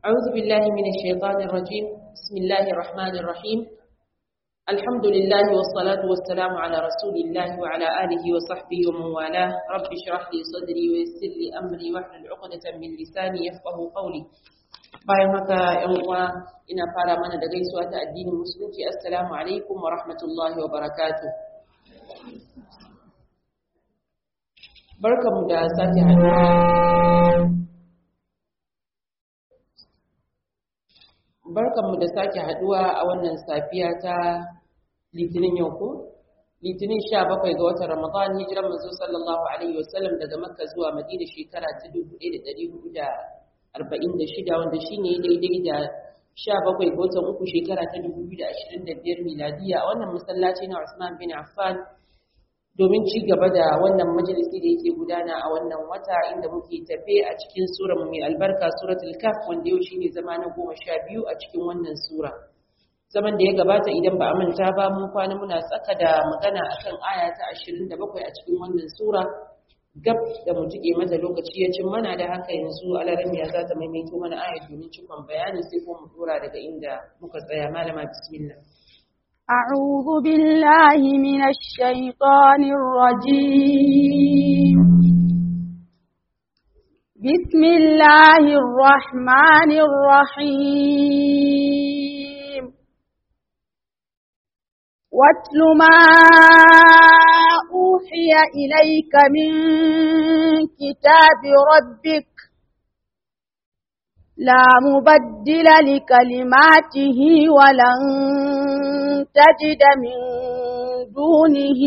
أعوذ بالله من الشيطان الرجيم بسم الله الرحمن الرحيم الحمد لله والصلاة والسلام على رسول الله وعلى آله وصحبه ومن والاه رب اشرح لي صدري ويسر لي أمري واحلل عقدة من لساني يفقه قولي bayan haka ‘yan uwa ina fara mana da gaisuwa ta addinin musulunci assalamu alaikum wa rahmatullahi wa barakatu barkanmu da sake haduwa barkanmu da sake haduwa a wannan safiya ta litinin yau ko litinin sha bakwai ga watan ramadan hijiran manzo sallallahu alaihi wasallam daga makka zuwa madina shekara ta dubu ɗaya da ɗari hudu da arba'in da shida wanda shi ne daidai da sha bakwai ga watan uku shekara ta dubu biyu da ashirin da biyar miladiya a wannan masallaci na Usman bin Affan domin ci gaba da wannan majalisi da yake gudana a wannan wata inda muke tafe a cikin sura mai albarka suratul kaf wanda yau shine zama na goma sha biyu a cikin wannan sura zaman da ya gabata idan ba a manta ba mun kwana muna tsaka da magana akan aya ta ashirin da bakwai a cikin wannan sura gab da mu jike mata lokaci ya cin mana da haka yanzu alaramiya za ta maimaito mana ayat domin cikon bayani sai ko mu dora daga inda muka tsaya malama bismillah أعوذ بالله من الشيطان الرجيم بسم الله الرحمن الرحيم واتل ما أوحي إليك من كتاب ربك لا مبدل لكلماته ولن تجد من دونه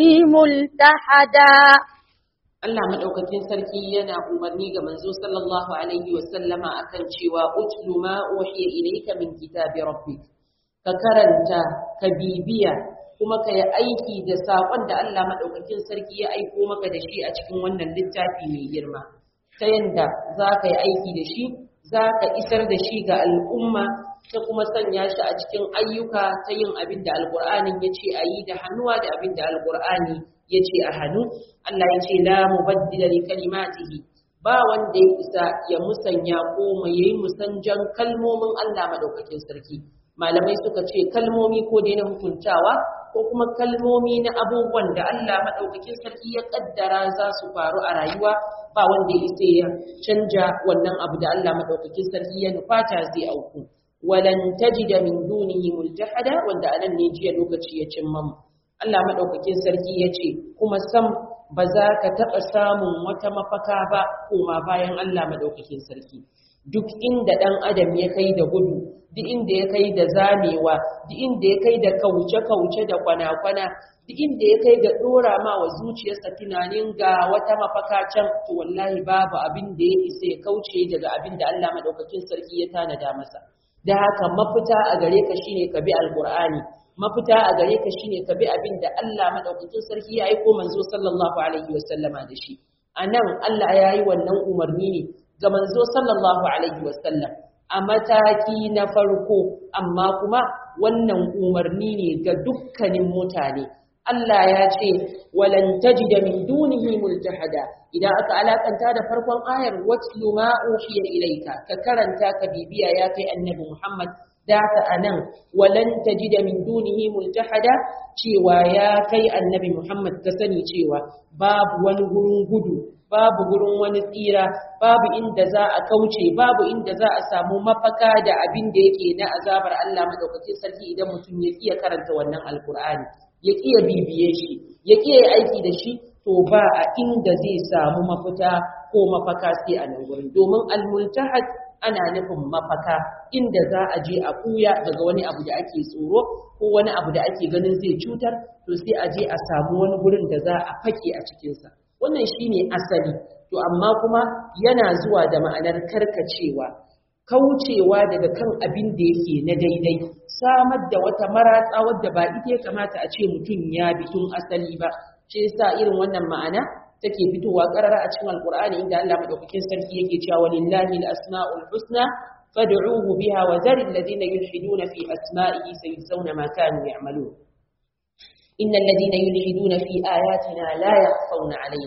ملتحدا Allah madaukakin sarki yana umarni ga manzo sallallahu alaihi wa sallama akan cewa utlu ma uhiya ilayka min kitabi rabbik ka karanta ka bibiya kuma ka yi aiki da saƙon da Allah maɗaukakin sarki ya aiko maka da shi a cikin wannan littafi mai girma ta yanda za ka yi aiki da shi za ka isar da shi ga al'umma ta kuma sanya shi a cikin ayyuka ta yin abin da alƙur'anin ya ce a yi da hannuwa da abin da alƙur'ani ya ce a hannu Allah ya ce la mubaddila li kalimatihi ba wanda ya isa ya musanya ko mai yi musanjan kalmomin Allah maɗaukakin sarki malamai suka ce kalmomi ko dai na hukuntawa ko kuma kalmomi na abubuwan da Allah maɗaukakin sarki ya ƙaddara za su faru a rayuwa ba wanda ya isa ya canja wannan abu da Allah maɗaukakin sarki ya nufata zai auku walan tajida min dunihi multahada wanda anan ne jiya lokaci ya cimma mu Allah maɗaukakin sarki ya ce kuma sam ba za ka taɓa samun wata mafaka ba koma bayan Allah maɗaukakin sarki duk inda ɗan adam ya kai da gudu duk inda ya kai da zamewa duk inda ya kai da kauce-kauce da kwana-kwana duk inda ya kai da ɗora ma wa zuciyarsa tunanin ga wata mafaka can to wallahi babu abin da ya isa ya kauce daga abin da Allah maɗaukakin sarki ya tanada masa da haka mafita a gare ka shine ka bi alqur'ani mafita a gare ka shine ka bi abin da Allah maɗaukakin sarki ya aiko manzo sallallahu alaihi wasallama da shi anan Allah ya yi wannan umarni ne ga manzo sallallahu alaihi wasallam a mataki na farko amma kuma wannan umarni ne ga dukkanin mutane Allah ya ce walan tajida min dunihi multahada idan aka alakanta da farkon ayar watlu ma uhiya ilayka ka karanta ka bibiya ya kai annabi Muhammad da ka anan walan tajida min dunihi multahada cewa ya kai annabi Muhammad ka sani cewa babu wani gurin gudu babu gurin wani tsira babu inda za a kauce babu inda za a samu mafaka da abin da yake na azabar Allah madaukakin sarki idan mutum ya iya karanta wannan alkur'ani ya iya bibiye shi ya iya aiki da shi to ba a inda zai samu mafita ko mafaka sai a nan gurin domin almultahad ana nufin mafaka inda za a je a kuya daga wani abu da ake tsoro ko wani abu da ake ganin zai cutar to sai a je a samu wani gurin da za a fake a cikinsa wannan shine asali to amma kuma yana zuwa da ma'anar karkacewa kaucewa daga kan abin da yake na daidai samar da wata maratsa wadda ba ita ya kamata a ce mutum ya bi tun asali ba ce yasa irin wannan ma'ana take fitowa karara a cikin alqur'ani inda Allah madaukakin sarki yake cewa walillahi al-asma'ul husna fad'uhu biha wa zaril ladina yulhiduna fi asma'ihi sayuzawna ma kanu ya'malun innal ladina yulhiduna fi ayatina la yakhfawna alaina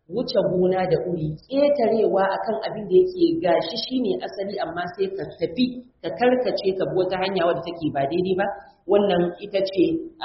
wuce gona da uri ƙetarewa akan abin da yake gashi shine asali amma sai ka tafi ka karkace ka bi wata hanya wadda take ba daidai ba wannan ita ce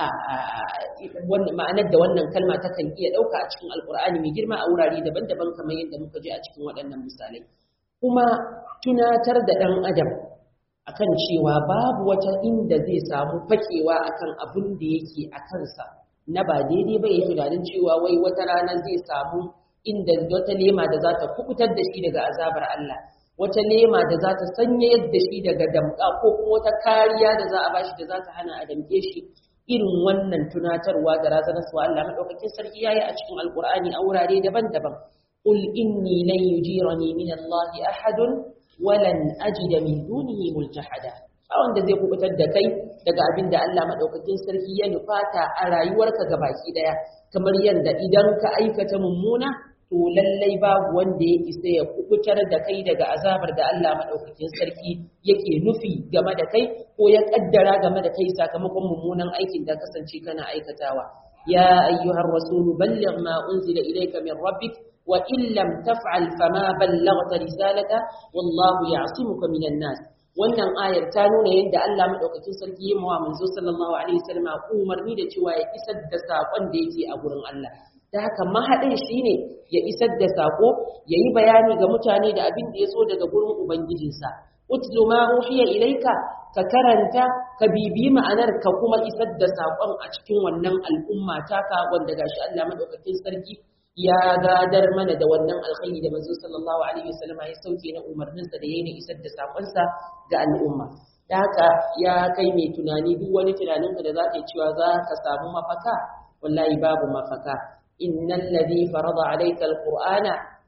ma'anar da wannan kalma ta kan iya ɗauka a cikin alkur'ani mai girma a wurare daban-daban kamar yadda muka ji a cikin waɗannan misalai kuma tunatar da ɗan adam akan cewa babu wata inda zai samu fakewa akan abin da yake a kansa na ba daidai ba ya tunanin cewa wai wata rana zai samu inda wata lema da za ta kubutar da shi daga azabar Allah wata lema da za ta sanya yadda shi daga damƙa ko kuma wata kariya da za a bashi da za ta hana a damƙe shi irin wannan tunatarwa da razanarwa Allah madaukakin sarki yayi a cikin alkur'ani a wurare daban-daban qul inni lan yujirani min Allah ahadun walan ajida min dunihi multahada a wanda zai kubutar da kai daga abin da Allah madaukakin sarki ya nufata a rayuwarka gabaki daya kamar yadda idan ka aikata mummuna to lallai babu wanda ya isa ya kubutar da kai daga azabar da Allah madaukakin sarki yake nufi game da kai ko ya kaddara game da kai sakamakon mummunan aikin da kasance kana aikatawa ya ayyuhar rasul balligh ma unzila ilayka min rabbik wa in lam taf'al fama ballaghta risalata wallahu ya'simuka minan nas wannan ayar ta nuna yadda Allah madaukakin sarki ya mawa manzo sallallahu alaihi wasallam umarni da cewa ya isar da sakon da yake a gurin Allah da haka mahaɗin shi ne ya isar da saƙo ya yi bayani ga mutane da abin da ya so daga gurin ubangijinsa utlu ma uhiya ilaika ka karanta ka bibi ma'anar ka kuma isar da saƙon a cikin wannan al'umma taka wanda gashi Allah madaukakin sarki ya gadar mana da wannan alkhairi da manzo sallallahu alaihi wasallam ya sauke na umarninsa da yayin isar da saƙonsa ga al'umma da haka ya kai mai tunani duk wani tunaninka da za ka yi cewa za ka samu mafaka wallahi babu mafaka إن الذي فرض عليك القرآن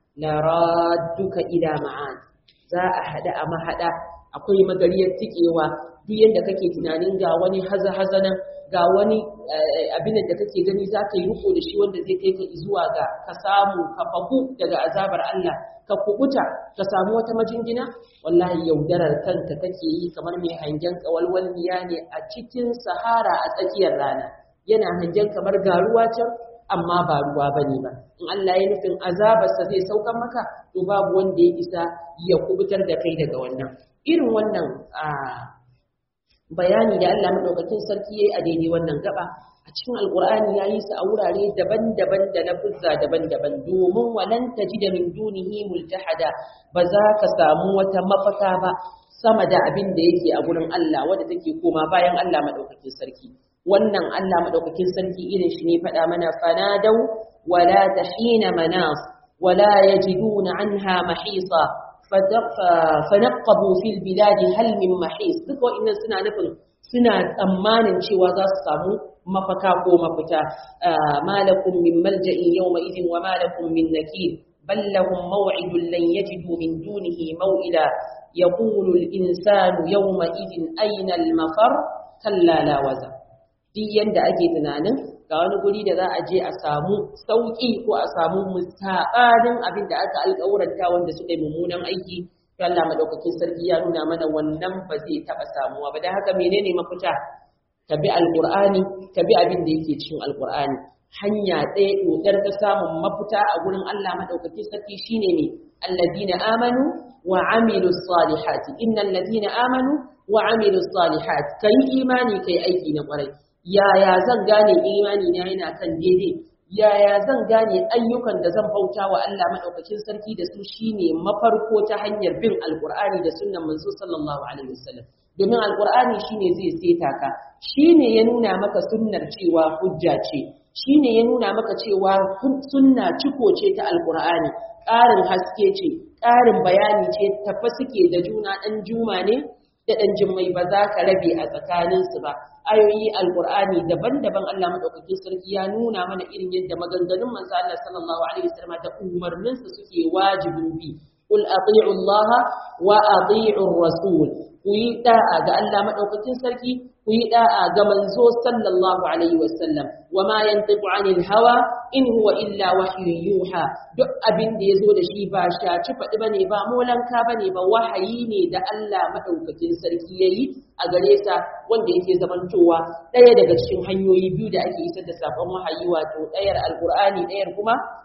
لرادك إلى معاد za a haɗa a mahaɗa akwai magariyar tikewa duk yadda kake tunanin ga wani haza-haza nan ga wani abin da kake gani za ka yi riko da shi wanda zai kai ka zuwa ga ka samu ka faku daga azabar Allah ka kubuta ka samu wata majingina wallahi yaudarar kanka kake yi kamar mai hangen kawalwalniya ne a cikin sahara a tsakiyar rana yana hangen kamar garuwa can amma ba ruwa ba ne ba in Allah ya nufin azabarsa zai saukan maka to babu wanda ya isa ya kubutar da kai daga wannan irin wannan bayani da Allah madaukakin sarki yayi a daidai wannan gaba a cikin alqur'ani ya yi su a wurare daban-daban da lafuzza daban-daban domin walan tajida min dunihi multahada ba za ka samu wata mafaka ba sama da abin da yake a gurin Allah wanda take koma bayan Allah madaukakin sarki wannan Allah madaukakin sarki irin shi ne faɗa mana fanadau wala tahina manas wala yajiduna anha mahisa fanaqabu fil biladi hal min mahis duk wa'annan suna nufin suna tsammanin cewa za su samu mafaka ko mafita malakum min malja'in yawma idin wa malakum min nakir bal lahum maw'idun lan yajidu min dunihi maw'ila yaqulu al-insanu yawma idin ayna al-mafar kalla la wazar duk yanda ake tunanin ga wani guri da za a je a samu sauƙi ko a samu musaɓanin abin da aka alƙawaranta wanda suka yi mummunan aiki to Allah madaukakin sarki ya nuna mana wannan ba zai taɓa samuwa ba da haka menene mafita ka bi alƙur'ani ka bi abin da yake cikin alƙur'ani hanya ɗaya ɗodar ta samun mafita a gurin Allah madaukakin sarki shine ne alladina amanu wa amilu salihati innal ladina amanu wa amilu salihati kai imani kai aiki na ƙwarai yaya zan gane imani na yana kan daidai yaya zan gane ayyukan da zan bauta wa Allah madaukakin sarki da su shine mafarko ta hanyar bin alqur'ani da sunnan manzo sallallahu alaihi wasallam domin alqur'ani shine zai seta ka shine ya nuna maka sunnar cewa hujja ce shine ya nuna maka cewa sunna ciko ce ta alqur'ani ƙarin haske ce ƙarin bayani ce tafa suke da juna ɗan juma ne da ɗan jimmai ba za ka rabe a tsakaninsu ba ayoyi alqur'ani daban-daban Allah madaukakin sarki ya nuna mana irin yadda maganganun manzo Allah sallallahu alaihi wasallam da umarninsa suke wajibin bi qul ati'u Allah wa ati'u rasul ku yi da'a ga Allah madaukakin sarki ku yi da'a ga manzo sallallahu alaihi wasallam wa ma yantiqu anil hawa in huwa illa wahyun yuha duk abin da yazo da shi ba shaci faɗi bane ba molanka bane ba wahayi ne da Allah madaukakin sarki yayi a gare sa wanda yake zamantowa ɗaya daga cikin hanyoyi biyu da ake isar da sakon wahayi wato ɗayar alqur'ani ɗayar kuma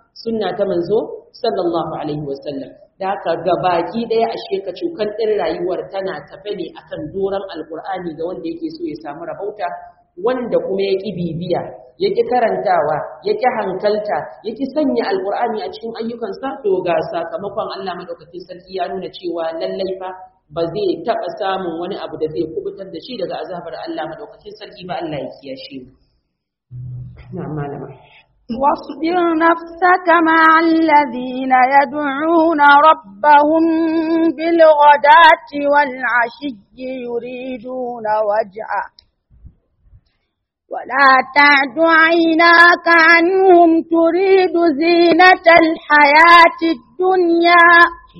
sunna ta manzo sallallahu alaihi wasallam da haka gabaki ɗaya ashe ka cukan ɗin rayuwar tana tafe ne akan doron alkur'ani ga wanda yake so ya samu rabauta wanda kuma ya ƙi bibiya ya ƙi karantawa ya ƙi hankalta ya ƙi sanya alkur'ani a cikin ayyukansa to ga sakamakon Allah madaukakin sarki ya nuna cewa lallai fa ba zai taɓa samun wani abu da zai kubutar da shi daga azabar Allah madaukakin sarki ba Allah ya kiyashe mu na'am malama واصبر نفسك مع الذين يدعون ربهم بالغداة والعشي يريدون وجهه ولا تعد عيناك عنهم تريد زينة الحياة الدنيا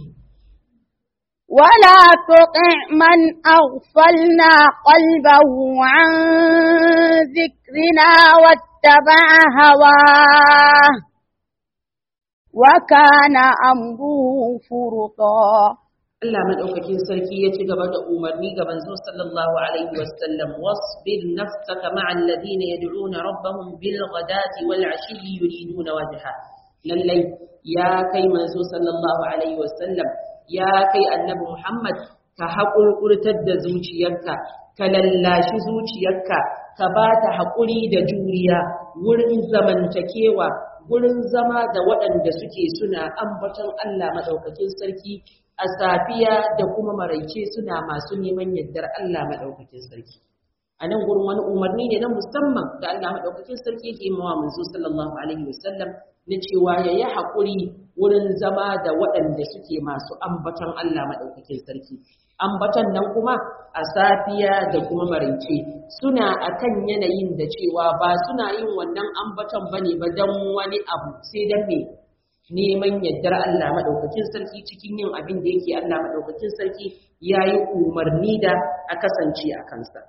ولا تطع من أغفلنا قلبه عن ذكرنا واتبع هواه وكان أمره فرطا Allah madaukakin sarki ya ci gaba da umarni ga manzo sallallahu alaihi wasallam wasbir nafsaka ma'a alladhina yad'una rabbahum bil ghadati wal 'ashiyyi yuriduna wajha lallai ya kai manzo sallallahu alaihi wasallam ya kai annabi Muhammad ka haƙurƙurtar da zuciyarka ka lallashi zuciyarka ka ba ta haƙuri da juriya wurin zamantakewa wurin zama da waɗanda suke suna ambaton Allah maɗaukakin sarki a safiya da kuma maraice suna masu neman yardar Allah maɗaukakin sarki. A nan gurin wani umarni ne na musamman da Allah maɗaukakin sarki yake mawa manzo sallallahu alaihi wasallam na cewa ya yi haƙuri wurin zama da waɗanda suke masu ambaton Allah maɗaukakin sarki. Ambaton nan kuma a safiya da kuma maraice suna akan yanayin da cewa ba suna yin wannan ambaton bane ba don wani abu sai don me neman yardar Allah maɗaukakin sarki cikin yin abin da yake Allah maɗaukakin sarki ya yi umarni da a kasance a kansa.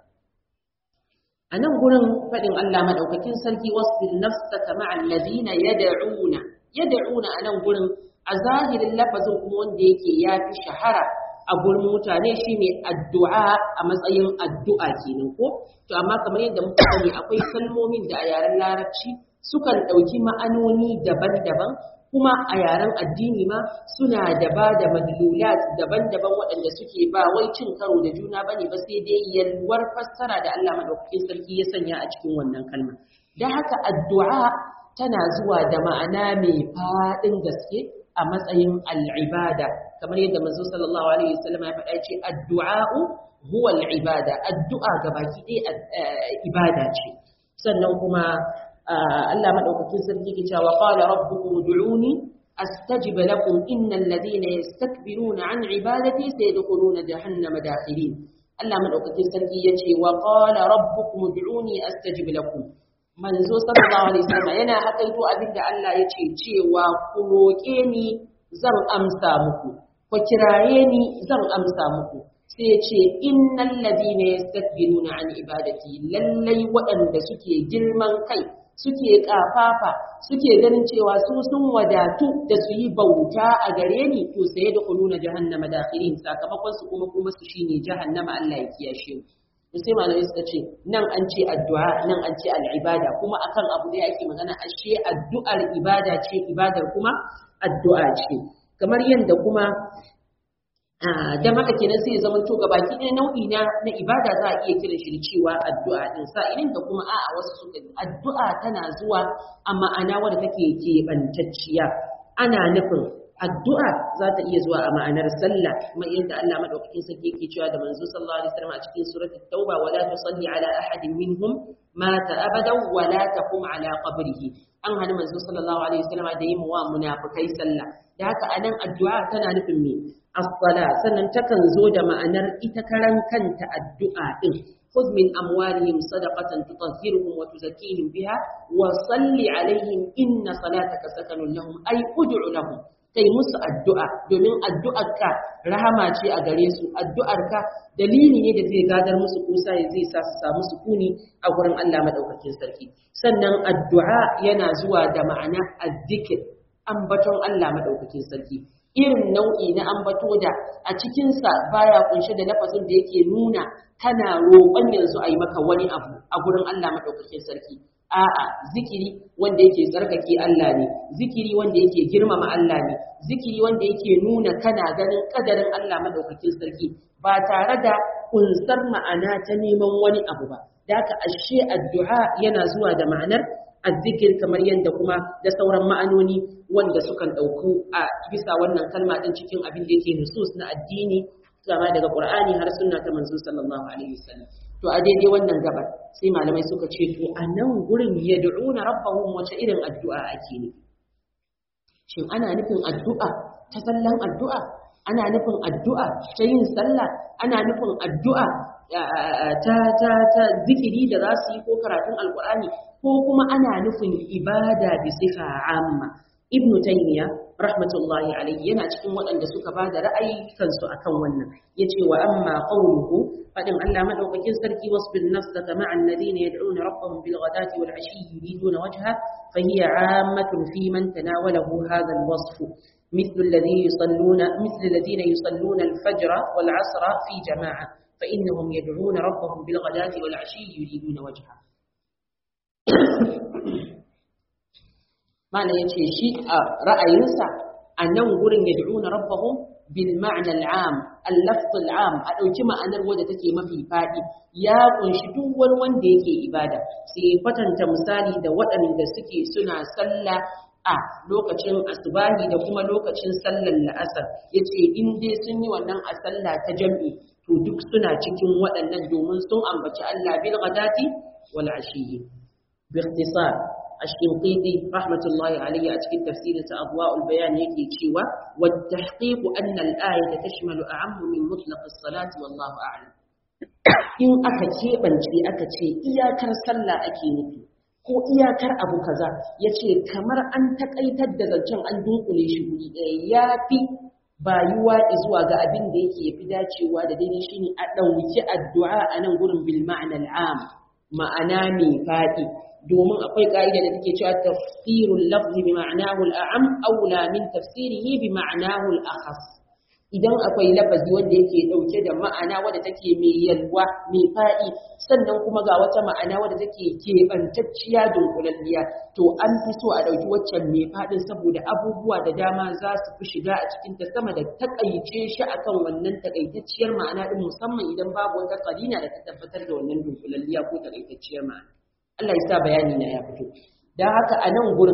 A nan gurin faɗin Allah maɗaukakin sarki wasbir nafsaka ma'al ladina yad'una yad'una a nan gurin a zahirin lafazin kuma wanda yake ya fi shahara a gurin mutane shine addu'a a matsayin addu'a kenan ko to amma kamar yadda muka sani akwai kalmomin da a yaren larabci sukan ɗauki ma'anoni daban-daban kuma a yaren addini ma suna da ba da madlulat daban-daban waɗanda suke ba wai cin karo da juna bane ba sai dai yalwar fassara da Allah madaukakin sarki ya sanya a cikin wannan kalma da haka addu'a tana zuwa da ma'ana mai faɗin gaske a matsayin al'ibada kamar yadda manzo sallallahu alaihi wasallam ya faɗa ce addu'a'u huwa al'ibada addu'a gabaki ɗaya ibada ce sannan kuma Allah madaukakin sarki ke cewa qala rabbukum ud'uni astajib lakum innal ladina yastakbiruna an ibadati sayadkhuluna jahannama dakhirin Allah madaukakin sarki yace wa qala rabbukum ud'uni astajib lakum manzo sallallahu alaihi wasallam yana hakaito abinda Allah yace cewa ku roke ni zan amsa muku ku kiraye ni zan amsa muku sai ya ce innal ladina yastakbiruna an ibadati lallai waɗanda suke girman kai suke kafafa suke ganin cewa su sun wadatu da su yi bauta a gare ni to sai da kuluna jahannama dakhirin sakamakon su kuma kuma su shine jahannama Allah ya kiyashe mu sai malamai suka ce nan an ce addu'a nan an ce al'ibada kuma akan abu da yake magana ashe addu'ar ibada ce ibadar kuma addu'a ce kamar yadda kuma dan haka kenan sai ya zama to gabaki ɗaya nau'i na na ibada za a iya kiran shi da cewa addu'a din sa idan da kuma a'a wasu suka addu'a tana zuwa a ma'ana wadda take keɓantacciya ana nufin addu'a za ta iya zuwa a ma'anar sallah kuma yadda Allah madaukakin sarki yake cewa da manzo sallallahu alaihi wasallam a cikin suratul tauba wala tusalli ala ahadin minhum mata abadan wala taqum ala qabrihi an hana manzo sallallahu alaihi wasallam da yin wa munafikai sallah da haka anan addu'a tana nufin me as-sala sannan takan zo da ma'anar ita karan kanta addu'a din خذ من أموالهم صدقة تطهرهم وتزكيهم بها وصل عليهم إن صلاتك سكن لهم أي ادع لهم kai musu addu'a domin addu'arka rahama ce a gare su addu'arka dalili ne da zai gadar musu kusa ya zai sa su samu sukuni a gurin Allah madaukakin sarki sannan addu'a yana zuwa da ma'ana azzikir ambaton Allah madaukakin sarki irin nau'i na ambato da a cikinsa baya kunshe da lafazin da yake nuna kana roƙon yanzu a yi maka wani abu a gurin Allah maɗaukakin sarki a'a zikiri wanda yake tsarkake Allah ne zikiri wanda yake girmama Allah ne zikiri wanda yake nuna kana ganin kadarin Allah maɗaukakin sarki ba tare da kunsar ma'ana ta neman wani abu ba da haka ashe addu'a yana zuwa da ma'anar azzikir kamar yadda kuma da sauran ma'anoni wanda sukan ɗauku a bisa wannan kalma ɗin cikin abin da yake nusus na addini kama daga Qur'ani har sunna ta manzo sallallahu alaihi wasallam to a daidai wannan gabar sai malamai suka ce to a nan gurin yad'una rabbahum wace irin addu'a ake ne shin ana nufin addu'a ta sallan addu'a ana nufin addu'a ta yin sallah ana nufin addu'a ta ta ta zikiri da za su yi ko karatun alqur'ani ko kuma ana nufin ibada bi sifa amma ibnu taymiya rahmatullahi alayhi yana cikin waɗanda suka ba da ra'ayi kansu akan wannan yace wa amma qawluhu fadin Allah madaukakin sarki wasbir nafsaka ma'a alladhina yad'una rabbahum bil ghadati wal 'ashi yuriduna wajha fa hiya 'ammatun fi man tanawalahu hadha al wasf مثل الذين يصلون مثل الذين يصلون الفجر والعصر في جماعة فإنهم يدعون ربهم بالغداة والعشي يريدون وجهه malam ya ce shi a ra'ayinsa a nan gurin ya da'una rabbahum bil ma'na al'am al-lafz al'am a dauki ma'anar wadda take mafi fadi ya kunshi duk wani wanda yake ibada sai kwatanta misali da waɗanda suke suna sallah a lokacin asubahi da kuma lokacin sallar la'asar yace in dai sun yi wannan a sallah ta jam'i to duk suna cikin waɗannan domin sun ambaci Allah bil ghadati wal ashiyi bi ikhtisar الشنقيطي رحمة الله عليه أتكلم تفسير أضواء البيان يكي تشيوى والتحقيق أن الآية تشمل أعم من مطلق الصلاة والله أعلم in aka keɓance aka ce iyakar sallah ake nufi ko iyakar abu kaza ya ce kamar an taƙaitar da zancen an dunkule shi guri ɗaya ya fi bayuwa zuwa ga abin da yake fi dacewa da daidai shine a ɗauki addu'a a nan gurin bil ma'anar am ma'ana mai faɗi domin akwai ka'ida da take cewa tafsirul lafzi bi ma'anahu al-a'am aula min tafsirihi bi ma'anahu al-akhas idan akwai lafazi wanda yake dauke da ma'ana wadda take mai yalwa mai fa'i sannan kuma ga wata ma'ana wadda take keɓantacciya dunkulalliya to an fi so a dauki waccan mai faɗin saboda abubuwa da dama za su fi shiga a cikin ta sama da takaice shi akan wannan takaitacciyar ma'ana din musamman idan babu wata karina da ta tabbatar da wannan dunkulalliya ko takaitacciyar ma'ana Allah ya sa bayani na ya fito dan haka a nan gurin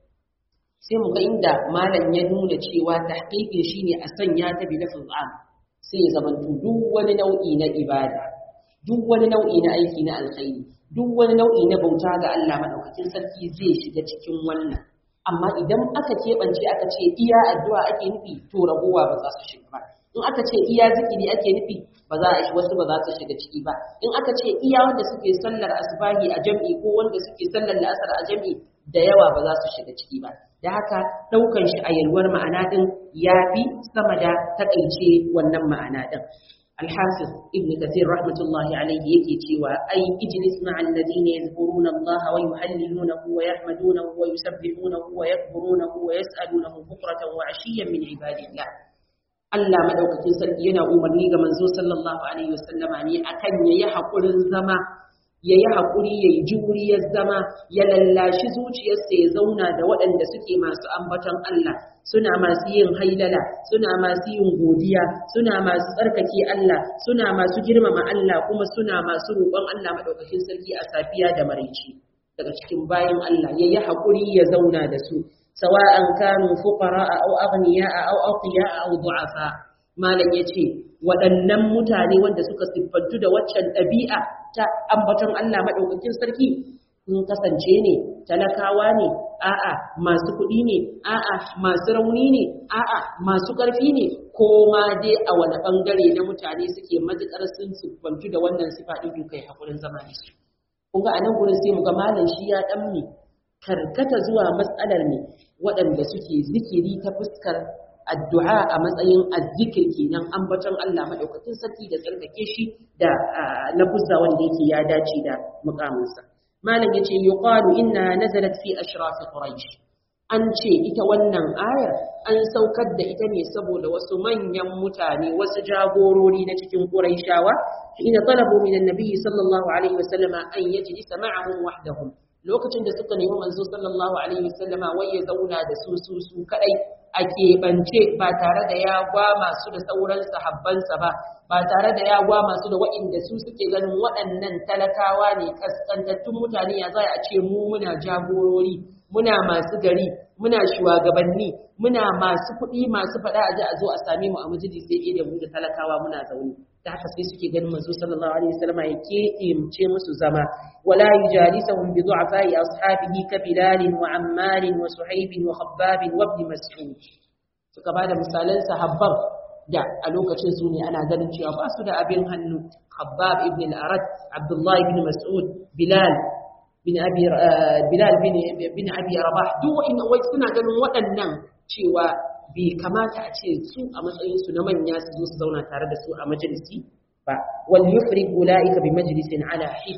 sai mu ga inda malam ya nuna cewa tahqiqin shine a sanya ta bi lafzul am sai ya zama duk wani nau'i na ibada duk wani nau'i na aiki na alkhairi duk wani nau'i na bauta ga Allah madaukakin sarki zai shiga cikin wannan amma idan aka keɓance aka ce iya addu'a ake nufi to ragowa ba za su shiga ba in aka ce iya zikiri ake nufi ba za a shi wasu ba za su shiga ciki ba in aka ce iya wanda suke sallar asbahi a jam'i ko wanda suke sallar la'asar a jam'i da yawa ba za su shiga ciki ba da haka ɗaukan shi a yalwar ma'ana ɗin ya fi sama da taƙaice wannan ma'ana ɗin الحافظ ابن كثير رحمة الله عليه يكي تيوى أي اجلس مع الذين يذكرون الله ويهللونه ويحمدونه ويسبحونه ويكبرونه ويسألونه بكرة وعشيا من عباد الله Allah madaukakin sarki yana umarni ga manzo sallallahu alaihi wasallama ne akan yayi hakurin zama yayi hakuri yayi juriyar zama ya lallashi zuciyarsa ya zauna da waɗanda suke masu ambaton Allah suna masu yin hailala suna masu yin godiya suna masu tsarkake Allah suna masu girmama Allah kuma suna masu roƙon Allah madaukakin sarki a safiya da maraici daga cikin bayan Allah yayi hakuri ya zauna da su سواء كانوا فقراء أو أغنياء أو أقياء أو ضعفاء malam ya ce waɗannan mutane wanda suka siffantu da waccan ɗabi'a ta ambaton Allah maɗaukakin sarki sun kasance ne talakawa ne a'a masu kuɗi ne a'a masu rauni ne a'a masu ƙarfi ne ko ma dai a wani ɓangare na mutane suke matuƙar sun siffantu da wannan sifa ɗin kai haƙurin zama da su kun ga a nan gurin sai mu ga malam shi ya ɗan ne karkata zuwa matsalar ne waɗanda suke zikiri ta fuskar addu'a a matsayin azzikir kenan ambaton Allah madaukakin sarki da tsarkake shi da lafuzza wanda yake ya dace da mukaminsa malam yace yuqalu inna nazalat fi ashraf quraish an ce ita wannan ayar an saukar da ita ne saboda wasu manyan mutane wasu jagorori na cikin Qurayshawa ina talabu min annabi sallallahu alaihi wasallama an yajlisa ma'ahum wahdahum lokacin da suka nemi manzo sallallahu alaihi wasallama wai ya zauna da su su su kadai a keɓance ba tare da ya gwa masu da sauran sahabbansa ba ba tare da ya gwa masu da waɗanda su suke ganin waɗannan talakawa ne kaskantattun mutane ya zai a ce mu muna jagorori muna masu gari muna shugabanni muna masu kuɗi masu faɗa a ji a zo a same mu a majalisi sai da mu da talakawa muna zaune da haka sai suke ganin manzo sallallahu alaihi wasallam ya keɓe musu zama wala yujalisuhum bi du'afai ashabihi ka bilal wa ammar wa suhaib wa khabbab wa ibn mas'ud suka bada misalan sahabban da a lokacin su ne ana ganin cewa ba su da abin hannu khabbab ibn al-arat abdullah ibn mas'ud bilal bin abi bilal bin bin abi rabah duk in wai suna ganin waɗannan cewa bai kamata a ce su a matsayin su na manya su zo su zauna tare da su a majalisi ba wal yufrig ulaika bi majlisin ala hid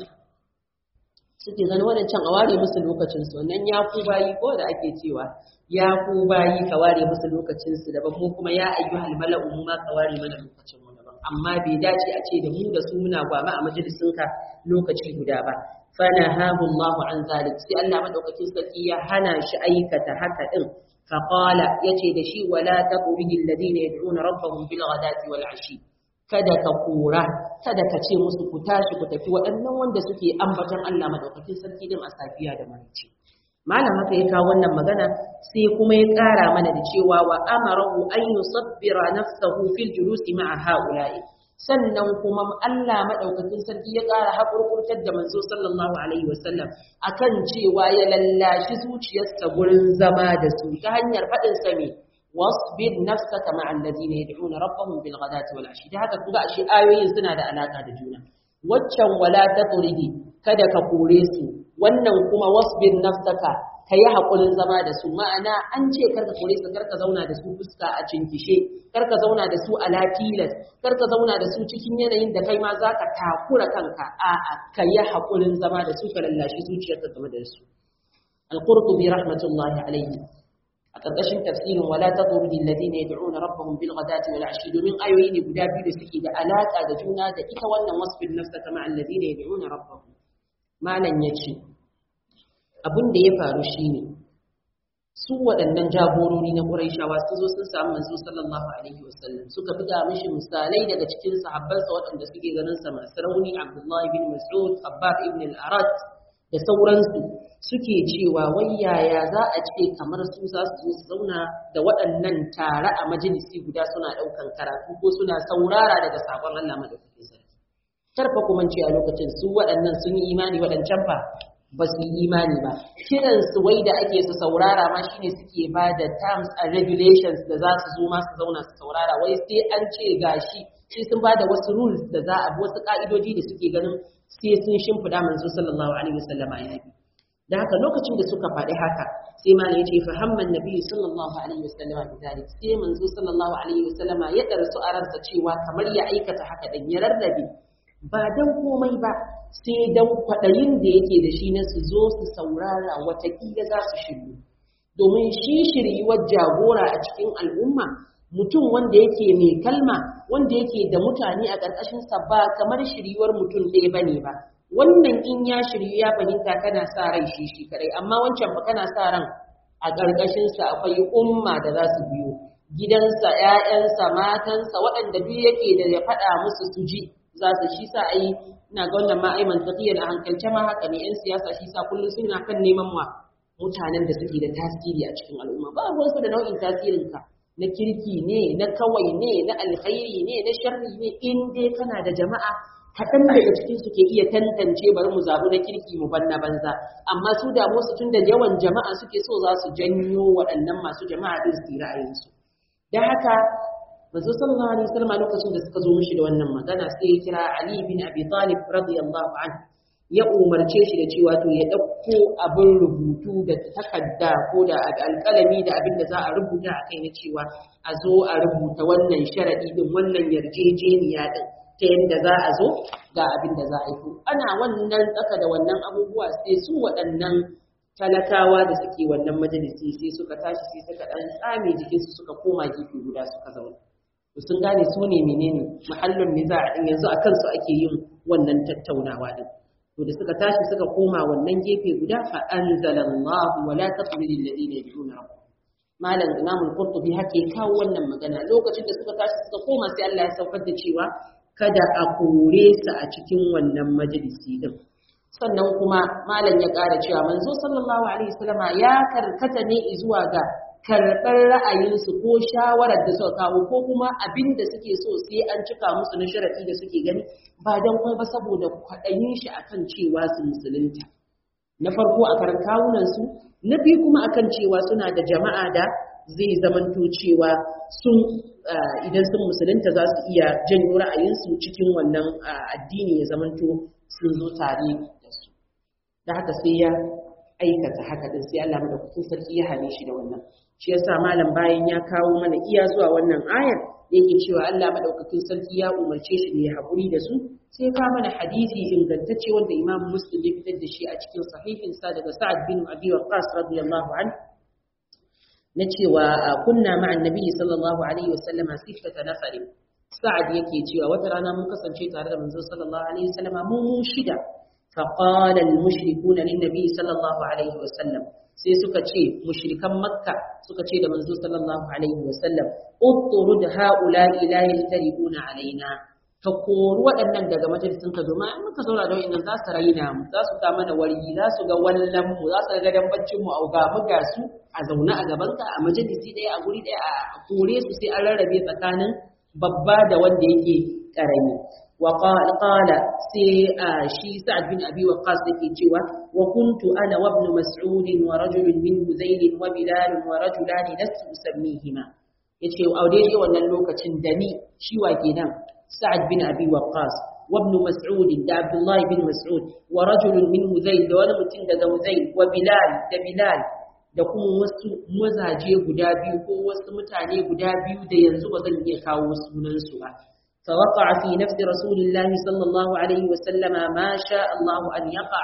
suke ganin waɗancan a ware musu lokacin su nan ya ku bayi ko da ake cewa ya ku bayi ka ware musu lokacin su daban mu kuma ya ayyuhal mala'u mu ma ka ware mana lokacin mu daban amma bai dace a ce da mu da su muna gwama a majalisinka lokaci guda ba فنهاه الله عن ذلك سي الله مدوكاكين سركي يا هنا شي ايكتا haka din فقال yace da shi wala taqulu alladhina yad'una rabbahum bil ghadati wal ashi kada ka kura kada ka ce musu ku tashi ku tafi waɗannan wanda suke ambaton Allah madaukakin sarki din a safiya da marici malam haka ya kawo wannan magana sai kuma ya ƙara mana da cewa wa amarahu an yusabbira nafsahu fil julusi ma'a ha'ula'i sannan kuma Allah maɗaukakin sarki ya ƙara haƙurƙurtar da manzo sallallahu alaihi wasallam akan cewa ya lallashi zuciyarsa gurin zama da su ta hanyar faɗin sa ne wasbir nafsaka ma'a alladhina yad'una rabbahum bil ghadati wal ashi da haka kuga ashe ayoyin suna da alaka da juna waccan wala tatridi kada ka kore su wannan kuma wasbir nafsaka ka yi haƙurin zama da su ma'ana an ce karka kore su karka zauna da su fuska a cinkishe karka zauna da su a lafilas karka zauna da su cikin yanayin da kai ma za ka takura kanka a'a ka yi haƙurin zama da su ka lallashi zuciyarka game da su al-qurtubi rahmatullahi alayhi a ƙarƙashin tafsirin wala tatrudi alladhina yad'una rabbahum bil ghadati wal ashi domin ayoyi ne guda biyu da suke da alaka da juna da ita wannan wasfin nafsaka ma alladhina yad'una rabbahum malam yace abin da ya faru shine su waɗannan jagorori na Qurayshawa su zo sun samu manzo sallallahu alaihi wasallam suka buga mishi misalai daga cikin sahabbansa waɗanda suke ganin sa masu rauni Abdullah ibn Mas'ud Abbas ibn al-Arat da sauransu suke cewa wai yaya za a ce kamar su za su zo su zauna da waɗannan tare a majalisi guda suna ɗaukan karatu ko suna saurara daga sabon Allah madaukakin sarki karfa kuma ce a lokacin su waɗannan sun yi imani waɗancan fa ba su yi imani ba kiran su wai da ake su saurara ma shine suke ba da terms and regulations da za su zo ma su zauna su saurara wai sai an ce gashi sai sun ba da wasu rules da za a bi wasu ka'idoji da suke ganin sai sun shimfida manzo sallallahu alaihi wasallama ya bi da haka lokacin da suka faɗi haka sai ma ya ce fahamman nabi sallallahu alaihi wasallama bi zalik sai manzo sallallahu alaihi wasallama ya darsu a ransa cewa kamar ya aikata haka dan ya rarrabe ba dan komai ba sai dan kwaɗayin da yake da shi na su zo su saurara watakila za su shiryu domin shi shiryuwar jagora a cikin al'umma mutum wanda yake mai kalma wanda yake da mutane a ƙarƙashinsa ba kamar shiryuwar mutum ɗaya bane ba wannan in ya shiryu ya fahimta kana sa rai shi shi kadai amma wancan ba kana sa ran a ƙarƙashinsa akwai umma da za su biyo gidansa ‘ya'yansa matansa waɗanda duk yake da ya faɗa musu su ji za su shi sa ai ina ga wannan ma ai mantaqiyan a hankalce ma haka ne 'yan siyasa shi sa kullum suna kan neman wa mutanen da suke da tasiri a cikin al'umma ba ruwansu da nau'in tasirin ka na kirki ne na kawai ne na alkhairi ne na sharri ne in dai kana da jama'a kaɗan daga cikin su ke iya tantance bari mu zaɓi na kirki mu banna banza amma su damu su tun da yawan jama'a suke so za su janyo waɗannan masu jama'a din su ra'ayinsu da haka manzo sallallahu alaihi wasallam lokacin da suka zo mishi da wannan magana sai ya kira Ali bin Abi Talib radiyallahu anhu ya umarce shi da cewa to ya dauko abin rubutu da takarda ko da alƙalami da abin da za a rubuta a kai na cewa a zo a rubuta wannan sharadi din wannan yarjejeniya din ta yadda za a zo ga abin da za a yi ana wannan tsaka da wannan abubuwa sai su waɗannan talakawa da suke wannan majalisi sai suka tashi sai suka dan tsame jikinsu suka koma gefe guda suka zauna to sun gane su ne menene mahallin niza din yanzu akan su ake yin wannan tattaunawa din to da suka tashi suka koma wannan gefe guda fa anzalallahu wala taqbilil ladina yad'una rabbahum malam imam al-qurtubi hake kawo wannan magana lokacin da suka tashi suka koma sai Allah ya saukar da cewa kada a kore su a cikin wannan majalisi din sannan kuma malam ya ƙara cewa manzo sallallahu alaihi wasallama ya karkata ne zuwa ga karɓar ra'ayinsu ko shawarar da suka kawo ko kuma abin da suke so sai an cika musu na sharaɗi da suke gani ba don kuma ba saboda kwaɗayin shi akan cewa su musulunta na farko a karan kawunansu na biyu kuma akan cewa suna da jama'a da zai zamanto cewa sun idan sun musulunta za su iya janyo ra'ayinsu cikin wannan addini ya zamanto sun zo tare da su da haka sai ya aikata haka din sai Allah madaukakin sarki ya hane shi da wannan shi yasa malam bayan ya kawo mana iya zuwa wannan ayar yake cewa Allah madaukakin sarki ya umarce shi ne haƙuri da su sai ka mana hadisi ingantacce wanda Imam Muslim ya fitar da shi a cikin sahihin sa daga Sa'ad bin Abi Waqqas radiyallahu anhu na cewa kunna ma'an nabi sallallahu alaihi wasallama sittata nafarin Sa'ad yake cewa wata rana mun kasance tare da manzo sallallahu alaihi wasallama mu mu shida فقال المشركون للنبي صلى الله عليه وسلم sai suka ce mushrikan makka suka ce da manzo sallallahu alaihi wasallam utturud haula'i la yaltaribuna alaina ka kori waɗannan daga majalisin ka domin in muka zauna da wa'annan za su raina mu za su ga mana wargi za su ga wallan mu za su ga dambancin mu au ga mu ga su a zaune a gaban ka a majalisi ɗaya a guri ɗaya a kore su sai an rarrabe tsakanin babba da wanda yake karami وقال قال سي شي سعد بن ابي وقاص yake cewa wa kuntu ana wa ibn mas'ud wa rajul min huzayl wa bilal wa rajulan lastu usammihima yace a daidai wannan lokacin da ni shi wa kenan sa'ad bin abi waqqas wa ibn mas'ud da abdullah bin mas'ud wa rajul min huzayl da wani mutum daga huzayl wa bilal da bilal da kuma wasu mazaje guda biyu ko wasu mutane guda biyu da yanzu ba zan iya kawo sunansu ba فوقع في نفس رسول الله صلى الله عليه وسلم ما شاء الله أن يقع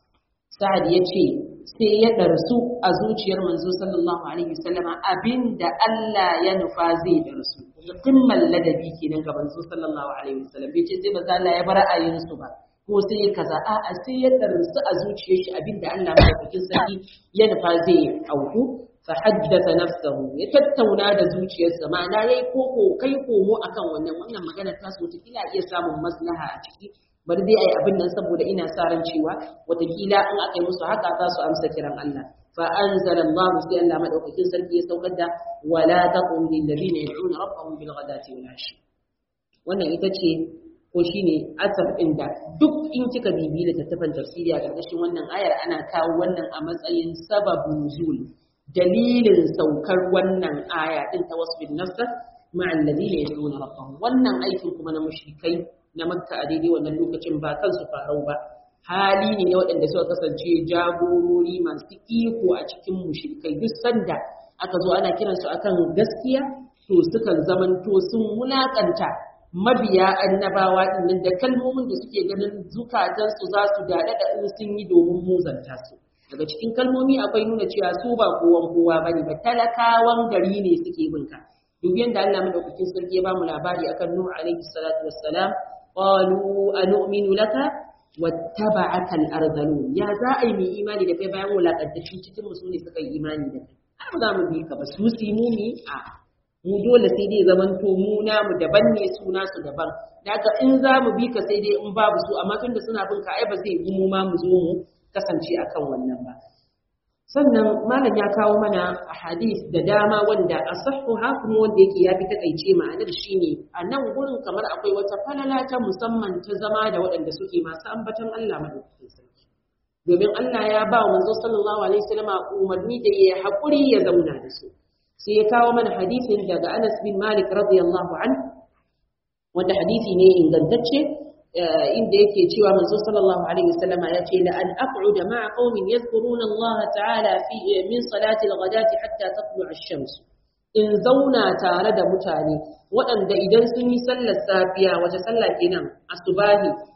سعد يجي sai ya ɗarsu a zuciyar manzo sallallahu alaihi wasallama abinda Allah ya nufa zai ɗarsu kimman ladabi kenan ga manzo sallallahu alaihi wasallam bai ce sai manzo Allah ya bar ra'ayin su ba ko sai ya kaza a'a sai ya ɗarsu a zuciyar shi abinda Allah madaukakin sarki ya nufa zai auku فحدث نفسه يتتونا da zuciyarsa ma'ana yayi koko kai komo akan wannan wannan magana ta so ta kila iya samun maslaha a ciki bari dai ai abin nan saboda ina sa ran cewa watakila in aka yi musu haka za su amsa kiran Allah fa anzala Allah sai Allah madaukakin sarki ya saukar da wala taqum lil ladina yad'una rabbahum bil ghadati wal ashi wannan ita ce ko shine asar inda duk in kika bibi da tattafan tafsiri a ƙarƙashin wannan ayar ana kawo wannan a matsayin sababun nuzul dalilin saukar wannan aya din ta wasbin nafsa ma'al ladina yad'una rabbahum wannan aikin kuma na mushrikai na makka a daidai wannan lokacin ba kansu farau ba hali ne na waɗanda suka kasance jagorori masu iko a cikin mushrikai duk sanda aka zo ana kiransu akan gaskiya to sukan zamanto sun wulakanta mabiya annabawa din da kalmomin da suke ganin zukatansu za su daɗa da in sun yi domin muzanta su daga cikin kalmomi akwai nuna cewa su ba kowan kowa bane ba talakawan gari ne suke bin ka duk yanda Allah madaukakin sarki ya bamu labari akan Nuh alaihi salatu wassalam qalu anu'minu laka wattaba'aka al-ardhalun ya za a yi mu imani da kai bayan wulakantaccin cikin mu ne suka yi imani da kai har ba za mu bi ka ba su su mu ne a mu dole sai dai zaman to mu namu daban ne su nasu daban daga in za mu bi ka sai dai in babu su amma tunda suna bin ka ai ba zai yi mu ma mu zo mu kasance akan wannan ba sannan malam ya kawo mana hadis da dama wanda asahhu ha kuma wanda yake ya fi takaice ma'anar shine a nan gurin kamar akwai wata falala ta musamman ta zama da waɗanda suke masu ambaton Allah madaukakin sarki domin Allah ya ba wa manzo sallallahu alaihi wasallama umarni da ya haƙuri ya zauna da su sai ya kawo mana hadisin daga Anas bin Malik radiyallahu anhu wanda hadisi ne ingantacce inda yake cewa manzo sallallahu alaihi wasallam ya ce la an aq'uda ma'a qaumin yadhkuruna Allah ta'ala fi min salati al-ghadati hatta tatlu'a ash-shams in zauna tare da mutane waɗanda idan sun yi sallar safiya wace sallah kenan asubahi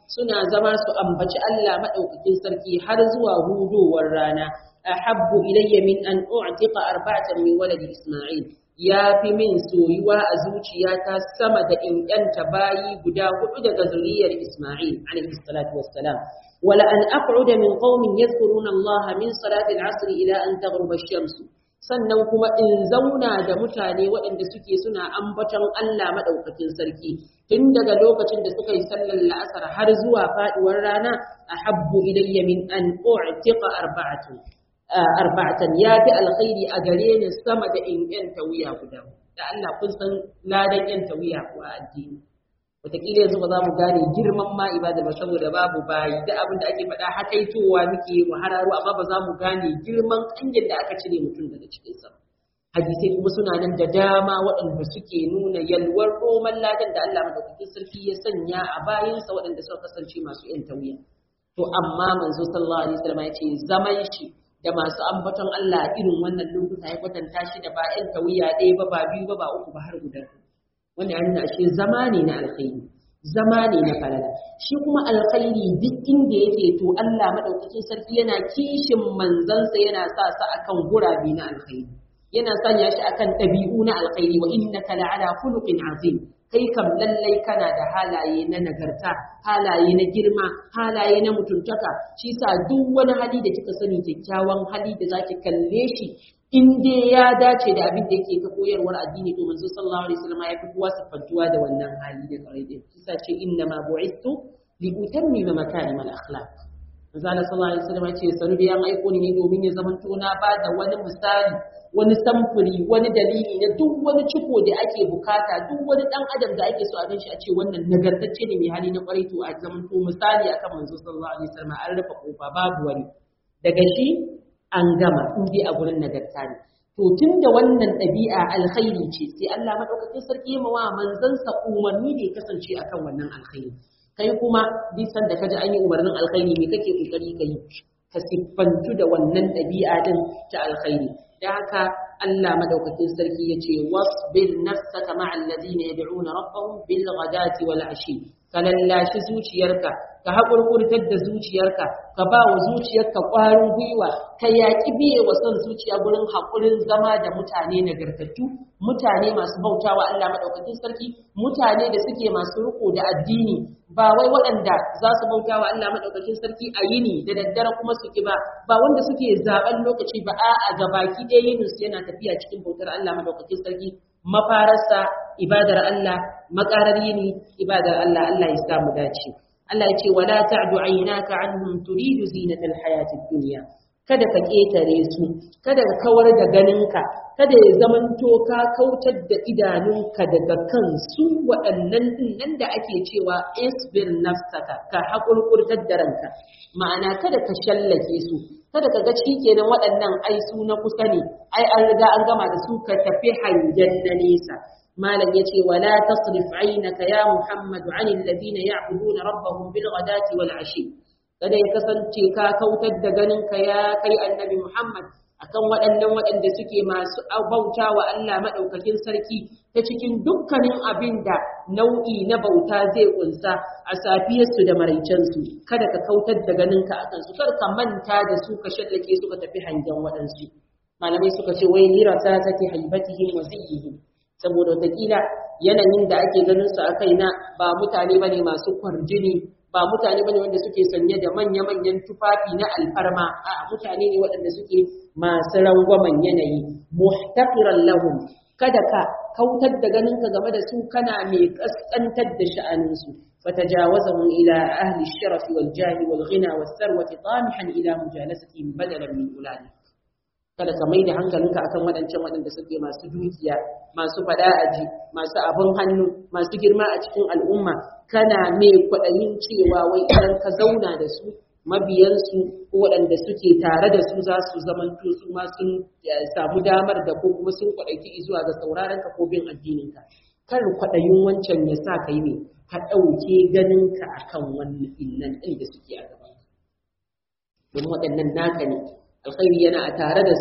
suna zama su ambaci Allah madaukakin sarki har zuwa hudowar rana ahabbu ilayya min an u'tiqa arba'atan min waladi isma'il ya fi min soyuwa a zuciyata sama da in yanta bayi guda hudu daga zuriyar Isma'il alaihi salatu wassalam wala an aq'uda min qaumin yadhkuruna Allah min salati al-'asr ila an taghruba ash-shams sannan kuma in zauna da mutane waɗanda suke suna ambaton Allah madaukakin sarki tun daga lokacin da suka yi sallar la'asar har zuwa faduwar rana ahabbu ilayya min an u'tiqa arba'atun arba'atan ya fi alkhairi a gare ni sama da in yanta wuya guda da Allah kun san ladan yanta wuya ko a addini wataƙila yanzu ba za mu gane girman ma ibada ba saboda babu bayi da abin da ake faɗa hakaitowa muke mu hararo amma ba za mu gane girman ƙangin da aka cire mutum daga cikin sa hadisai kuma suna nan da dama waɗanda suke nuna yalwar roman ladan da Allah madaukakin sarki ya sanya a bayinsa waɗanda suka kasance masu yanta wuya to amma manzo sallallahu alaihi wasallam ya ce zaman shi da masu ambaton Allah irin wannan lokuta ya kwatanta shi da ba ‘yan tawiya ɗaya ba ba biyu ba ba uku ba har guda wanda ya nuna ashe zama ne na alkhairi zama ne na falala shi kuma alkhairi duk inda yake to Allah madaukakin sarki yana kishin manzansa yana sa sa akan gurabe na alkhairi yana sanya shi akan ɗabi'u na alkhairi wa innaka la'ala khuluqin azim kai kam lallai kana da halaye na nagarta halaye na girma halaye na mutuntaka shi sa duk wani hali da kika sani kyakkyawan hali da zaki kalle shi in dai ya dace da abin da yake ta koyarwar addini to manzo sallallahu alaihi wasallam ya fi kowa siffantuwa da wannan hali da kare din shi sa ce inna ma bu'istu li utammima makarim al akhlaq manzo sallallahu alaihi wasallam ya ce sanu da yan aiko ne domin ya zamanto na ba da wani misali wani samfuri wani dalili na duk wani ciko da ake bukata duk wani dan adam da ake so a ganshi a ce wannan nagartacce ne mai hali na kwarai to a zaman to misali akan manzo sallallahu alaihi wasallam an rufe kofa babu wani daga shi an gama in dai a gurin nagarta ne to tun da wannan ɗabi'a alkhairi ce sai Allah madaukakin sarki ya mawa manzansa umarni da ya kasance akan wannan alkhairi kai kuma duk sanda kaji an yi umarnin alkhairi me kake kokari kai ka siffantu da wannan ɗabi'a din ta alkhairi da haka Allah madaukakin sarki ya ce wasbir nafsaka ma'a alladhina yad'una rabbahum bil ghadati wal ashi ka lallashi zuciyarka ka haƙurƙurtar da zuciyarka ka ba wa zuciyarka ƙwarin gwiwa ka yaƙi biye wa son zuciya gurin haƙurin zama da mutane nagartattu mutane masu bautawa Allah madaukakin sarki mutane da suke masu riko da addini ba wai waɗanda za su bautawa Allah madaukakin sarki a yini da daddare kuma su ki ba ba wanda suke zaben lokaci ba a'a ga baki ɗaya yinin su yana tafiya cikin bautar Allah madaukakin sarki mafararsa ibadar Allah makarar yini ibadar Allah Allah ya sa mu dace Allah ya ce wala ta'du aynaka anhum turidu zinatal hayatid dunya kada ka ketare su kada ka kawar da ganinka kada ya zamanto ka kautar da idanunka daga kansu waɗannan nan da ake cewa isbir nafsaka ka haƙurƙurtar da ranka ma'ana kada ka shallake su kada ka ga kenan waɗannan ai su na kusa ne ai an riga an gama da su ka tafi hangen na nesa malam yace wala tasrif aynaka ya muhammad anil ladina ya'buduna rabbahum bil ghadati wal ashi kada ya kasance ka kautar da ganin ka ya kai annabi muhammad akan waɗannan waɗanda suke masu bauta wa Allah maɗaukakin sarki ta cikin dukkanin abin da nau'i na bauta zai kunsa a safiyarsu da maraicensu kada ka kautar da ganinka a kansu kar ka manta da su ka shallake su ka tafi hangen waɗansu malamai suka ce wai lira ta take haibatihim wa ziyyihim saboda wataƙila yanayin da ake ganin su a kaina ba mutane bane masu kwarjini ba mutane bane wanda suke sanye da manya-manyan tufafi na alfarma a mutane ne waɗanda suke masu rangwamen yanayi muhtaqiran lahum kada ka kautar da ganinka game da su kana mai kaskantar da sha'anin su fatajawazahum ila ahli ash-sharaf wal jahi wal ghina was sarwati tamihan ila mujalasatihim badalan min ulani kada ka mai da hankalinka akan waɗancan waɗanda suke masu dukiya masu faɗa aji masu abin hannu masu girma a cikin al'umma kana mai kwaɗayin cewa wai idan ka zauna da su mabiyansu ko waɗanda suke tare da su za su zamanto su ma sun samu damar da ko kuma sun kwaɗaiki zuwa ga sauraron ka ko bin addininka kar kwaɗayin wancan ya sa ka yi ne ka ɗauke ganinka akan wannan innan ɗin da suke a gaban domin waɗannan naka ne alkhairi yana a tare da su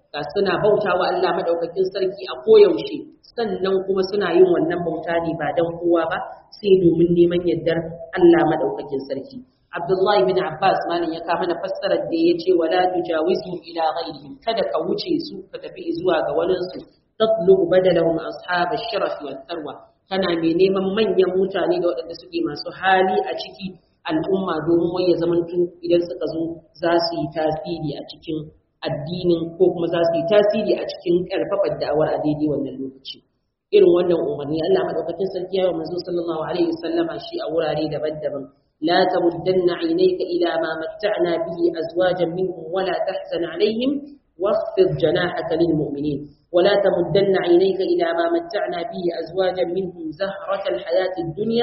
ga suna bautawa Allah madaukakin sarki a koyaushe sannan kuma suna yin wannan bauta ne ba dan kowa ba sai domin neman yardar Allah madaukakin sarki Abdullahi bin Abbas malam ya kama na fassarar da ya ce wala tujawizu ila ghairihim kada ka wuce su ka tafi zuwa ga wani su tatlubu badalahum ashab ash-sharaf wal tharwa kana mai neman manyan mutane da waɗanda suke masu hali a ciki al'umma domin wai ya zamanto idan suka zo za su yi tasiri a cikin addinin ko kuma za su yi tasiri a cikin ƙarfafar da'awar a daidai wannan lokaci irin wannan umarni Allah madaukakin sarki ya manzo sallallahu alaihi wasallama shi a wurare daban-daban la tamuddanna aynayka ila ma matta'na bihi azwajan minhum wala tahzan alaihim واخفض جناحك للمؤمنين ولا تمدن عينيك إلى ما متعنا به أزواجا منهم زهرة الحياة الدنيا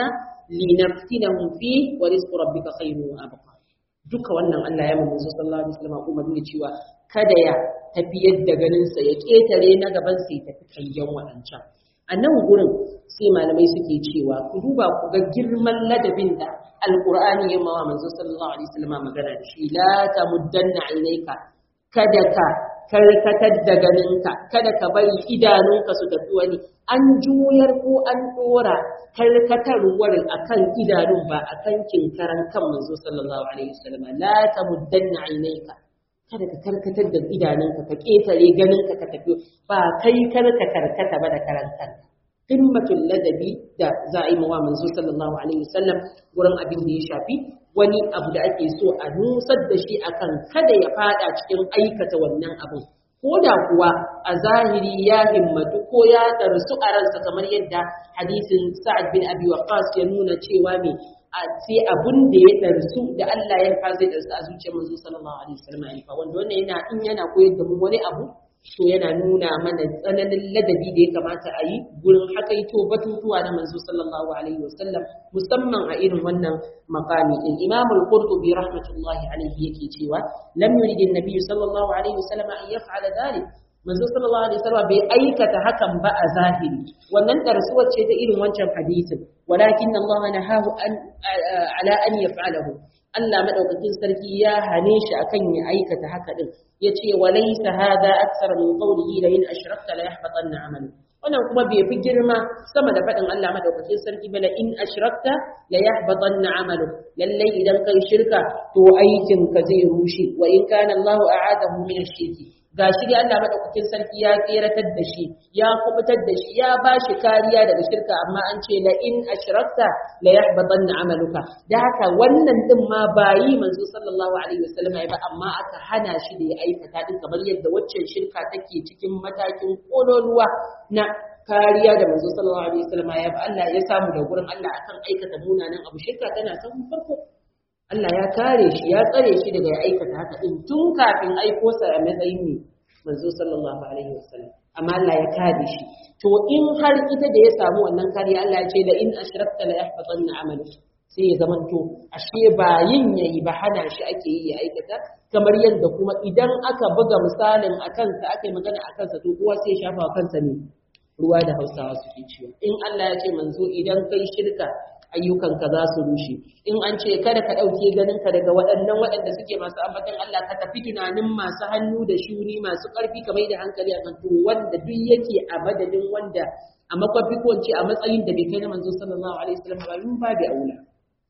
لنفتنهم فيه ورزق ربك خير وأبقى duka wannan Allah ya manzo sallallahu alaihi wasallam kuma dinga cewa kada ya tafi yadda ganin sa ya ketare na gaban sai tafi kayyan wadancan a nan gurin sai malamai suke cewa ku duba ku ga girman ladabin da alqur'ani ya mawa manzo sallallahu alaihi wasallam magana da shi la tamuddanna ainaika kada ka karkatar da ganinka kada ka bari idanunka su tafi wani an juyar ko an dora karkatarwar akan idanun ba akan kinkaran kan manzo sallallahu alaihi wasallam la tamuddanna aynayka kada ka karkatar da idanunka ka ketare ganinka ka tafi ba kai karka karkata ba da karantar qimmatul ladabi da za a yi mawa manzo sallallahu alaihi wasallam gurin abin da ya shafi wani abu da ake so a nusar da shi akan kada ya fada cikin aikata wannan abin ko da kuwa a zahiri ya himmatu ko ya darsu a ransa kamar yadda hadisin sa'ad bin abi waqas ya nuna cewa me a sai abun da ya darsu da Allah ya fa zai darsu a zuciyar manzo sallallahu alaihi wasallam ya wanda wannan yana in yana koyar da mu wani abu to yana nuna mana tsananin ladabi da ya kamata a yi gurin hakaito batutuwa na manzo sallallahu alaihi wasallam musamman a irin wannan makami din imam al-qurtubi rahmatullahi alaihi yake cewa lam yurid an-nabi sallallahu alaihi wasallam an yaf'ala dhalik manzo sallallahu alaihi wasallam bai aikata hakan ba a zahiri wannan darsuwar ce ta irin wancan hadisin walakin Allah nahahu an ala an yaf'alahu Allah madaukakin sarki ya hane shi akan ya aikata haka din yace walaysa hada akthar min qawlihi la in ashrakta la yahbatanna amalu wannan kuma bai fi girma sama da faɗin Allah madaukakin sarki ba la in ashrakta la yahbatanna amalu lallai idan kai shirka to aikin ka zai rushe wa in kana Allahu a'adahu min ash-shirki gashi dai Allah madaukakin sarki ya tseratar da shi ya kubutar da shi ya ba shi kariya daga shirka amma an ce la in ashrakta la yahbatanna amaluka da haka wannan din ma bayi manzo sallallahu alaihi wasallam ya ba amma aka hana shi da ya aikata din kamar yadda waccan shirka take cikin matakin kololuwa na kariya da manzo sallallahu alaihi wasallam ya ba Allah ya samu da gurin Allah akan aikata munanan abu shirka tana san farko Allah ya kare shi ya tsare shi daga ya aikata haka din tun kafin aiko sa a matsayin ne manzo sallallahu alaihi wasallam amma Allah ya kare shi to in har ita da ya samu wannan kariya Allah ya ce da in ashrakta la yahbatanna amalu sai ya zamanto ashe ba yin yayi ba hana shi ake yi ya aikata kamar yadda kuma idan aka buga misalin a kansa aka yi magana a kansa to kowa sai ya shafa wa kansa ne ruwa da hausawa suke ciwo in Allah ya ce manzo idan kai shirka ayyukanka za su rushe in an ce kada ka ɗauke ganinka daga waɗannan waɗanda suke masu ambatan Allah ka tafi tunanin masu hannu da shuni masu ƙarfi ka mai da hankali a to wanda duk yake a madadin wanda a makwafi ko a matsayin da bai kai na manzo sallallahu alaihi wasallam ba yin babu aula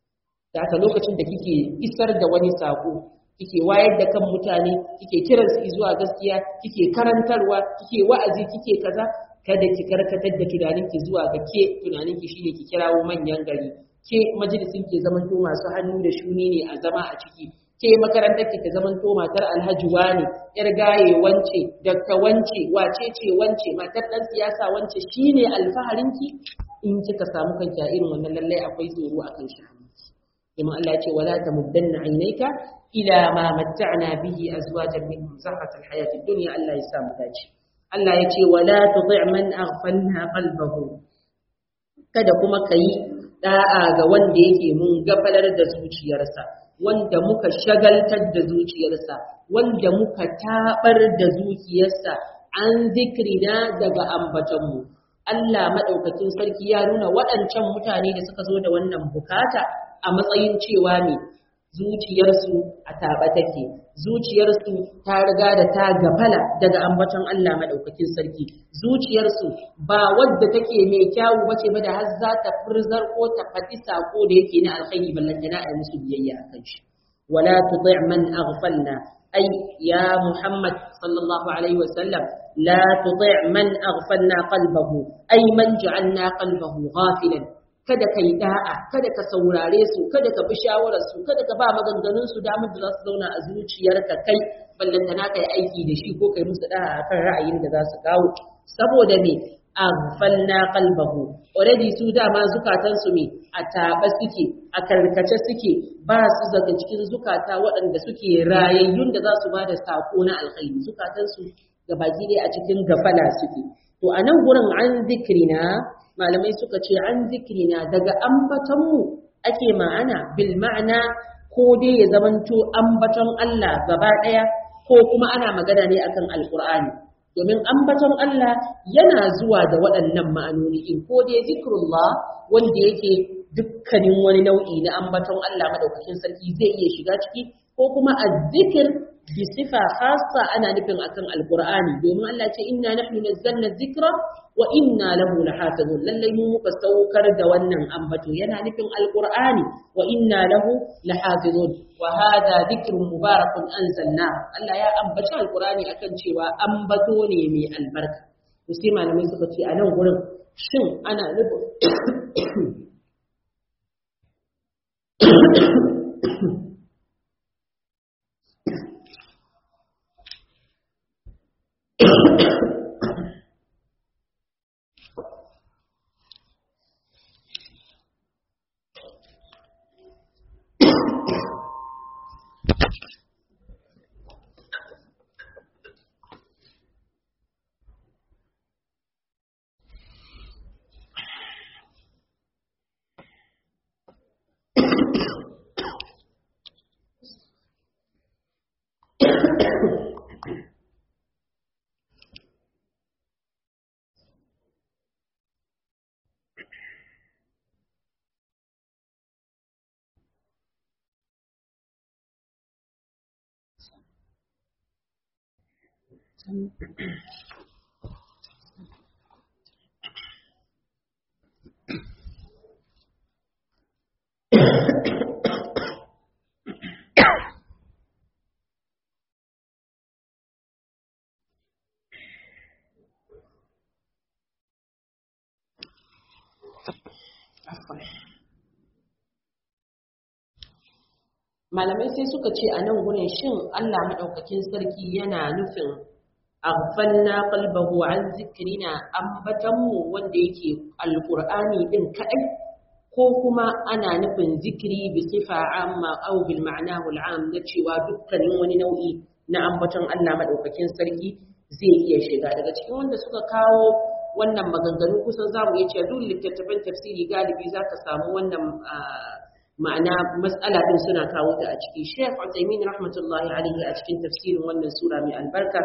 da haka lokacin da kike isar da wani sako kike wayar da kan mutane kike kiransu zuwa gaskiya kike karantarwa kike wa'azi kike kaza kada ki karkatar da tunaninki zuwa ga ke tunaninki shine ki kirawo manyan gari ke majalisin ke zaman to masu hannu da shuni ne a zama a ciki ke makarantar ki ta zaman to matar alhaji wani yar gaye wance dakta wance wace ce wance matar dan siyasa wance shine alfaharinki in kika samu kanki a irin wannan lallai akwai tsoro akan shi kuma Allah ya ce wala tamuddanna aynayka ila ma matta'na bihi azwajan minhum zahratal hayatid dunya Allah ya samu dace Allah ya ce wala tuti' man aghfalna qalbahu kada kuma kai da'a ga wanda yake mun gafalar da zuciyarsa wanda muka shagaltar da zuciyarsa wanda muka tabar da zuciyarsa an zikrina daga ambatanmu Allah madaukakin sarki ya nuna waɗancan mutane da suka zo da wannan bukata a matsayin cewa ne zuciyarsu a taɓa take zuciyarsu ta riga da ta gafala daga ambaton Allah madaukakin sarki zuciyarsu ba wadda take mai kyawu bace ba da har za ta furzar ko ta faɗi sako da yake na alkhairi ballantana a yi musu biyayya akan shi wala tuti' man aghfalna ay ya muhammad sallallahu alaihi wasallam la tuti' man aghfalna qalbahu ay man ja'alna qalbahu ghafilan kada ka yi da'a kada ka saurare su kada ka bi shawarar su kada ka ba maganganun su damar da za su zauna a zuciyarka kai ballantana ka yi aiki da shi ko kai musu da'a akan ra'ayin da za su kawo saboda me aghfalna qalbahu already su dama zukatan su me a taɓa suke a karkace suke ba su daga cikin zukata waɗanda suke rayayyun da za su ba da sako na alkhairi zukatan su baki dai a cikin gafala suke to a nan gurin an zikrina malamai suka ce an zikrina daga ambatonmu ake ma'ana bil ma'ana ko dai ya zamanto ambaton Allah gaba ɗaya ko kuma ana magana ne akan alkur'ani domin ambaton Allah yana zuwa da waɗannan ma'anoni in ko dai zikrullah wanda yake dukkanin wani nau'i na ambaton Allah madaukakin sarki zai iya shiga ciki ko kuma azzikir bi sifa khassa ana nufin akan alqur'ani domin Allah ce inna nahnu nazzalna dhikra wa inna lahu lahafizun lallai mu muka saukar da wannan ambato yana nufin alqur'ani wa inna lahu lahafizun wa hada dhikrun mubarakun anzalna Allah ya ambaci alqur'ani akan cewa ambato ne mai albarka to sai malamai suka ce a nan gurin shin ana nufin malamai sai suka ce a nan gurin shin Allah maɗaukakin sarki yana nufin aghfalna qalbahu an zikrina ambatanmu wanda yake alqur'ani din kadai ko kuma ana nufin zikiri bi sifa amma aw bil ma'nahu al'am na cewa dukkanin wani nau'i na ambaton Allah maɗaukakin sarki zai iya shiga daga cikin wanda suka kawo wannan maganganu kusan zamu iya cewa duk littattafan tafsiri galibi zaka samu wannan ma'ana mas'ala din suna kawo ta a ciki Sheikh Uthaymeen rahmatullahi alaihi a cikin tafsirin wannan sura mai albarka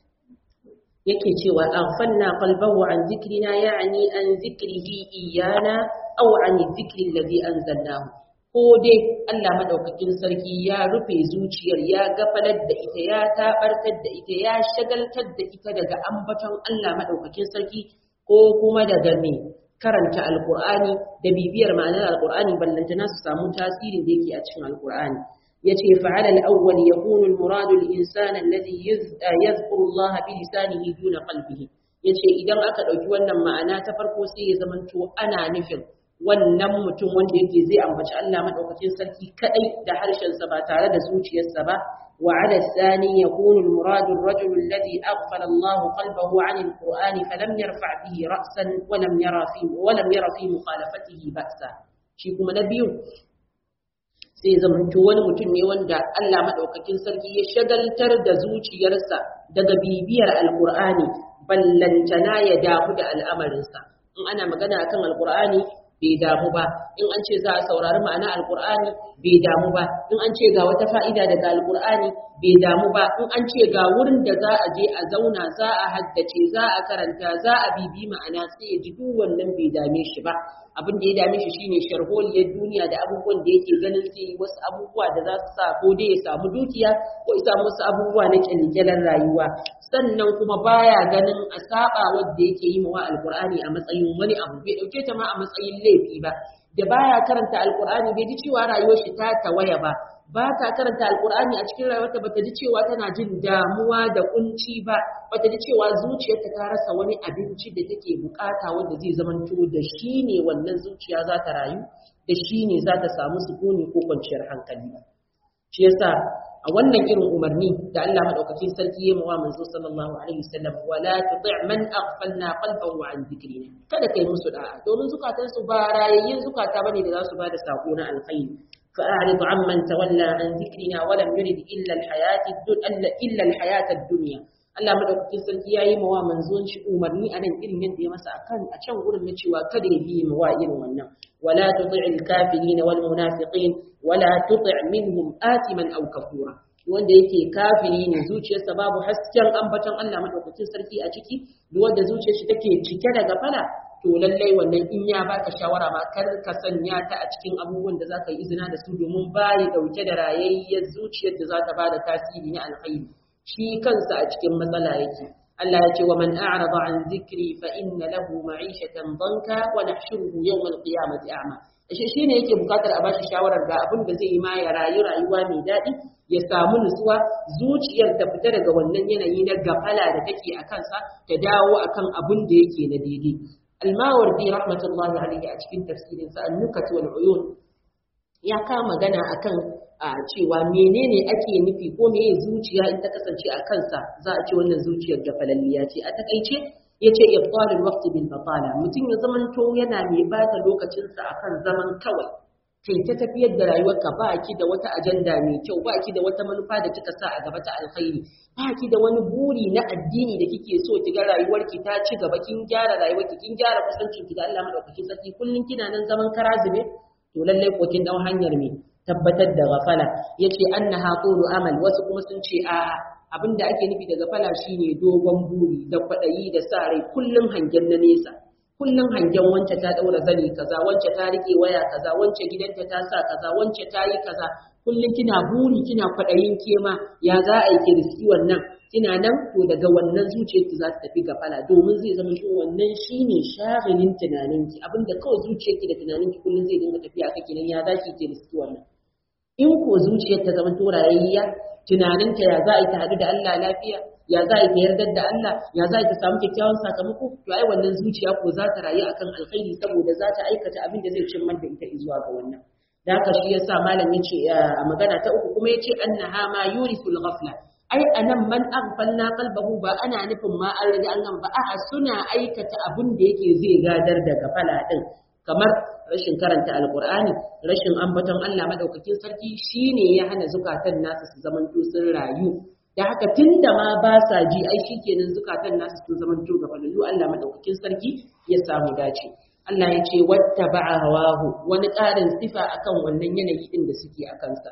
yake cewa aghfalna qalbahu an zikrina ya'ni an zikrihi iyana aw an zikri alladhi anzalnahu ko dai Allah madaukakin sarki ya rufe zuciyar ya gafalar da ita ya tabartar da ita ya shagaltar da ita daga ambaton Allah madaukakin sarki ko kuma daga me karanta alkur'ani da bibiyar ma'anar alkur'ani ballantana su samu tasirin da yake a cikin alkur'ani yace fa'ala al-awwal yakunu al-muradu al-insan alladhi yadhkuru Allah bi lisanihi duna qalbihi yace idan aka dauki wannan ma'ana ta farko sai ya zamanto ana nufin wannan mutum wanda yake zai ambaci Allah madaukakin sarki kadai da harshen sa ba tare da zuciyarsa ba وعلى الثاني يكون المراد الرجل الذي أغفل الله قلبه عن القرآن فلم يرفع به رأسا ولم يرى في ولم يرى في مخالفته بأسا shi kuma na biyu sai zamanto wani mutum ne wanda Allah madaukakin sarki ya shagaltar da zuciyarsa daga bibiyar alqur'ani ballantana ya damu da al'amarinsa in ana magana akan alqur'ani bai damu ba in an ce za a saurari ma'ana alkur'ani bai damu ba in an ce ga wata fa'ida daga alkur'ani bai damu ba in an ce ga wurin da za a je a zauna za a haddace za a karanta za a bibi ma'ana sai ya ji duk wannan bai dame shi ba abin da ya dame shi shine sharholiyar duniya da abubuwan da yake ganin sai wasu abubuwa da za su sa ko dai ya samu dukiya ko ya samu wasu abubuwa na kyalkyalan rayuwa sannan kuma baya ganin a saba wanda yake yi mawa alqur'ani a matsayin wani abu bai dauke ta ma a matsayin laifi ba da baya karanta alqur'ani bai ji cewa rayuwar shi ta tawaya ba ba ta karanta alkur'ani a cikin rayuwarta bata ji cewa tana jin damuwa da kunci ba bata ji cewa zuciyarta ta rasa wani abinci da take bukata wanda zai zamanto da shi ne wannan zuciya za ta rayu da shi ne za ta samu sukuni ko kwanciyar hankali shi yasa a wannan irin umarni da Allah madaukakin sarki ya mawa manzo sallallahu alaihi wasallam wala tuti' man aghfalna qalbahu an dhikrina kada kai musu da'a domin zukatansu ba rayayyin zukata bane da za su bada sako na alkhairi فأعرض عمن تولى عن ذكرنا ولم يرد إلا الحياة الدنيا إلا الحياة الدنيا Allah madaukakin sarki yayi mawa manzon shi umarni a nan irin yadda ya masa akan a can gurin na cewa kada ya biye mawa irin wannan wala tuti'il kafirin wal munafiqin wala tuti' minhum atiman aw kafura wanda yake kafiri ne zuciyarsa babu hasken ambaton Allah madaukakin sarki a ciki duk wanda zuciyar shi take cike da gafala to lallai wannan in ya baka shawara ma kar ka sanya ta a cikin abubuwan da zaka yi izina da su domin bayi dauke da rayayyar zuciyar da za ta bada tasiri na alkhairi shi kansa a cikin matsala yake Allah ya ce wa man a'rada an zikri fa inna lahu ma'ishatan danka wa nahshuruhu yawm al-qiyamati a'ma shi shine yake bukatar a bashi shawarar ga abin da zai yi ma ya rayu rayuwa mai daɗi ya samu nutsuwa zuciyar ta fita daga wannan yanayi na gafala da take a kansa ta dawo akan abin da yake na daidai الماوردي رحمة الله عليه أشكين تفسير النكت والعيون ya kama magana akan a cewa menene ake nufi ko meye zuciya in ta kasance a kansa za a ce wannan zuciyar da falalliya ce a takaice ya ce ibtalul waqti bil batala mutum ya zamanto yana mai bata lokacinsa akan zaman kawai kai ta tafiyar da rayuwarka ba ki da wata ajanda mai kyau ba ki da wata manufa da kika sa a gaba ta alkhairi ba ki da wani buri na addini da kike so ki ga rayuwarki ta ci gaba kin gyara rayuwarki kin gyara kusancin ki da Allah madaukakin sarki kullun kina nan zaman karazube to lallai ko kin dau hanyar me tabbatar da gafala yace annaha qulu amal wasu kuma sun ce a abinda ake nufi da gafala shine dogon buri da kwadayi da sa rai kullun hangen na nesa kullum hangen wance ta daura zani kaza wance ta rike waya kaza wance gidanta ta sa kaza wance ta yi kaza kullum kina buri kina kwadayin kema ya za a yi ki riski wannan kina nan to daga wannan zuciyarki za ta tafi gafala domin zai zama to wannan shine shagilin tunaninki abinda kawai zuciyarki da tunaninki kullum zai dinga tafiya kake nan ya za ki ki riski wannan in ko zuciyar ta zama to rayayya tunaninta ya za a yi ta haɗu da Allah lafiya ya za ta yardar da Allah ya za ta samu kyakkyawan sakamako to ai wannan zuciya ko za ta rayu akan alkhairi saboda za ta aikata abin da zai cimma da ita zuwa ga wannan da haka shi yasa malam yace a magana ta uku kuma yace annaha ma yurisul ghafla ai anan man aghfalna qalbahu ba ana nufin ma an riga an ba a'a suna aikata abin da yake zai gadar da gafala din kamar rashin karanta alkur'ani rashin ambaton Allah madaukakin sarki shine ya hana zukatan nasu su zamanto sun rayu da haka tunda ma ba sa ji ai shikenan zukatan nasu sun zamanto gabalallu Allah madaukakin sarki ya samu dace Allah ya ce wattaba'a hawahu wani ƙarin sifa akan wannan yanayi din da suke a kansa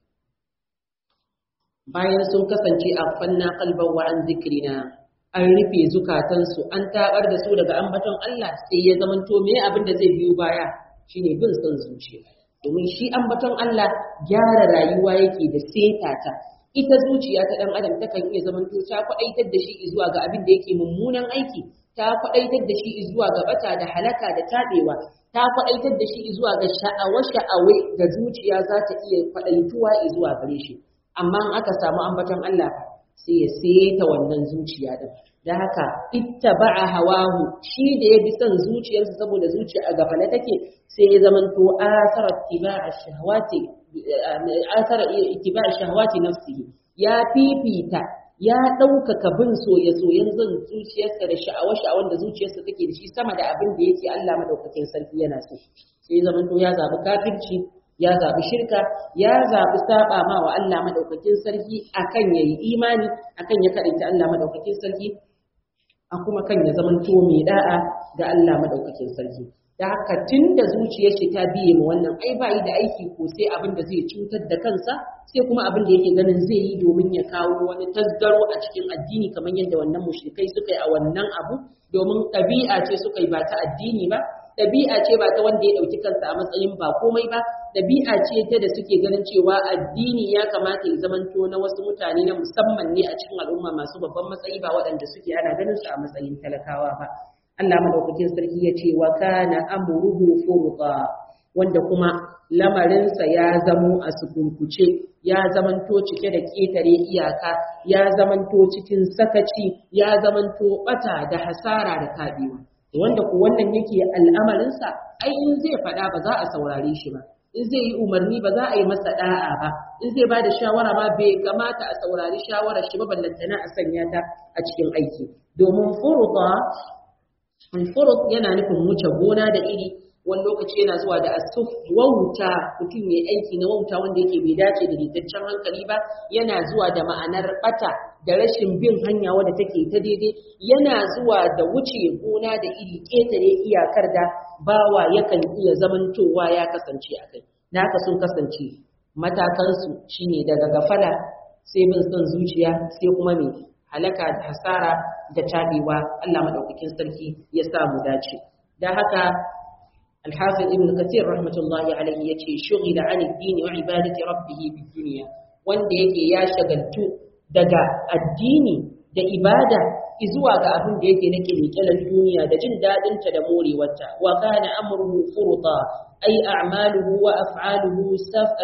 bayan sun kasance a fanna qalban wa an zikrina an rufe zukatansu an tabar da su daga ambaton Allah sai ya zamanto me abin da zai biyo baya shine bin son zuciya domin shi ambaton Allah gyara rayuwa yake da seta ta ita zuciya ta dan adam takan iya zamanto ta kwadaitar da shi zuwa ga abin da yake mummunan aiki ta kwadaitar da shi zuwa ga bata da halaka da tabewa ta kwadaitar da shi zuwa ga sha'awa sha'awe da zuciya za ta iya kwadaituwa zuwa gare shi amma in aka samu ambaton Allah sai ya seta wannan zuciya din da haka ittaba'a hawahu shi da ya bi son zuciyarsa saboda zuciya a gafala take sai ya zamanto asara ittiba'a shahawati asara ittiba'a shahawati nafsihi ya fifita ya ɗaukaka bin soye-soyen zan zuciyarsa da sha'awa-sha'awan da zuciyarsa take da shi sama da abin da yake Allah madaukakin sarki yana so sai zamanto ya zabi kafirci ya zaɓi shirka ya zaɓi saɓa ma wa Allah maɗaukakin sarki akan ya yi imani akan ya kaɗaita Allah maɗaukakin sarki a kuma kan ya zama to mai da'a ga Allah maɗaukakin sarki da haka tun da zuciyar shi ta biye ma wannan ai ba yi da aiki ko sai abin da zai cutar da kansa sai kuma abin da yake ganin zai yi domin ya kawo wani tasgaro a cikin addini kamar yadda wannan mushrikai suka yi a wannan abu domin ɗabi'a ce suka yi ba ta addini ba ɗabi'a ce ba ta wanda ya ɗauki kansa a matsayin ba komai ba ɗabi'a ce ta da suke ganin cewa addini ya kamata ya zamanto na wasu mutane na musamman ne a cikin al'umma masu babban matsayi ba waɗanda suke ana ganin su a matsayin talakawa ba Allah madaukakin sarki ya ce wa kana amruhu furqa wanda kuma lamarinsa ya zamo a sukurkuce ya zamanto cike da ƙetare iyaka ya zamanto cikin sakaci ya zamanto bata da hasara da kabewa wanda ku wannan yake al'amarinsa ai in zai faɗa ba za a saurare shi ba in zai yi umarni ba za a yi masa da'a ba in zai ba da shawara ma bai kamata a saurari shawarar shi ba ballantana a sanya ta a cikin aiki domin furuta furut yana nufin wuce gona da iri wani lokaci yana zuwa da asuf wauta mutum mai aiki na wauta wanda yake bai dace da ritaccen hankali ba yana zuwa da ma'anar bata da rashin bin hanya wadda take ta daidai yana zuwa da wuce gona da iri ƙetare iyakar da bawa yakan iya zamantowa ya kasance a kai da haka sun kasance matakansu shine daga gafala sai bin son zuciya sai kuma mai halaka da hasara da tabewa Allah madaukakin sarki ya sa mu dace da haka الحافظ ابن كثير رحمة الله عليه يتي شغل عن الدين وعبادة ربه في الدنيا wanda yake ya shagaltu daga addini da ibada izuwa ga abin da yake na kirkirar duniya da jin daɗinta da morewarta wa kana amruhu furta ay a'maluhu wa af'aluhu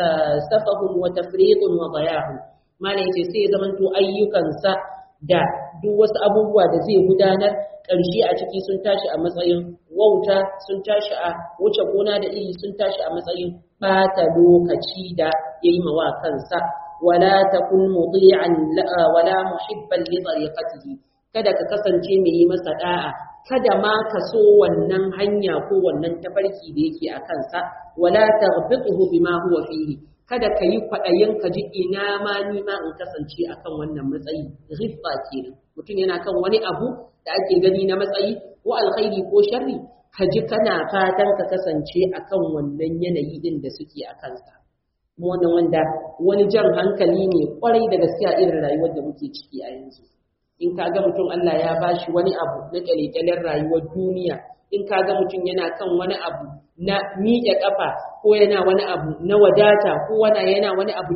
safahun wa tafriqun wa daya'un mana yace sai zamanto ayyukansa da duk wasu abubuwa da zai gudanar ƙarshe a ciki sun tashi a matsayin wauta sun tashi a wuce gona da iri sun tashi a matsayin ɓata lokaci da ya yi mawa kansa wala takun mudi'an wala muhibban li tariqatihi kada ka kasance mai yi masa da'a kada ma ka so wannan hanya ko wannan tafarki da yake a kansa wala taghbituhu bima huwa fihi kada ka yi kwaɗayin ka ji ina ma ni ma in kasance akan wannan matsayi ghibba kenan mutum yana kan wani abu da ake gani na matsayi ko alkhairi ko sharri ka ji kana fatan ka kasance akan wannan yanayi din da suke a kansa wannan wanda wani jan hankali ne kwarai da gaskiya irin rayuwar da muke ciki a yanzu in ka ga mutum Allah ya bashi wani abu na kyalekyalen rayuwar duniya in ka ga mutum yana kan wani abu na miƙe ƙafa ko yana wani abu na wadata ko wana yana wani abu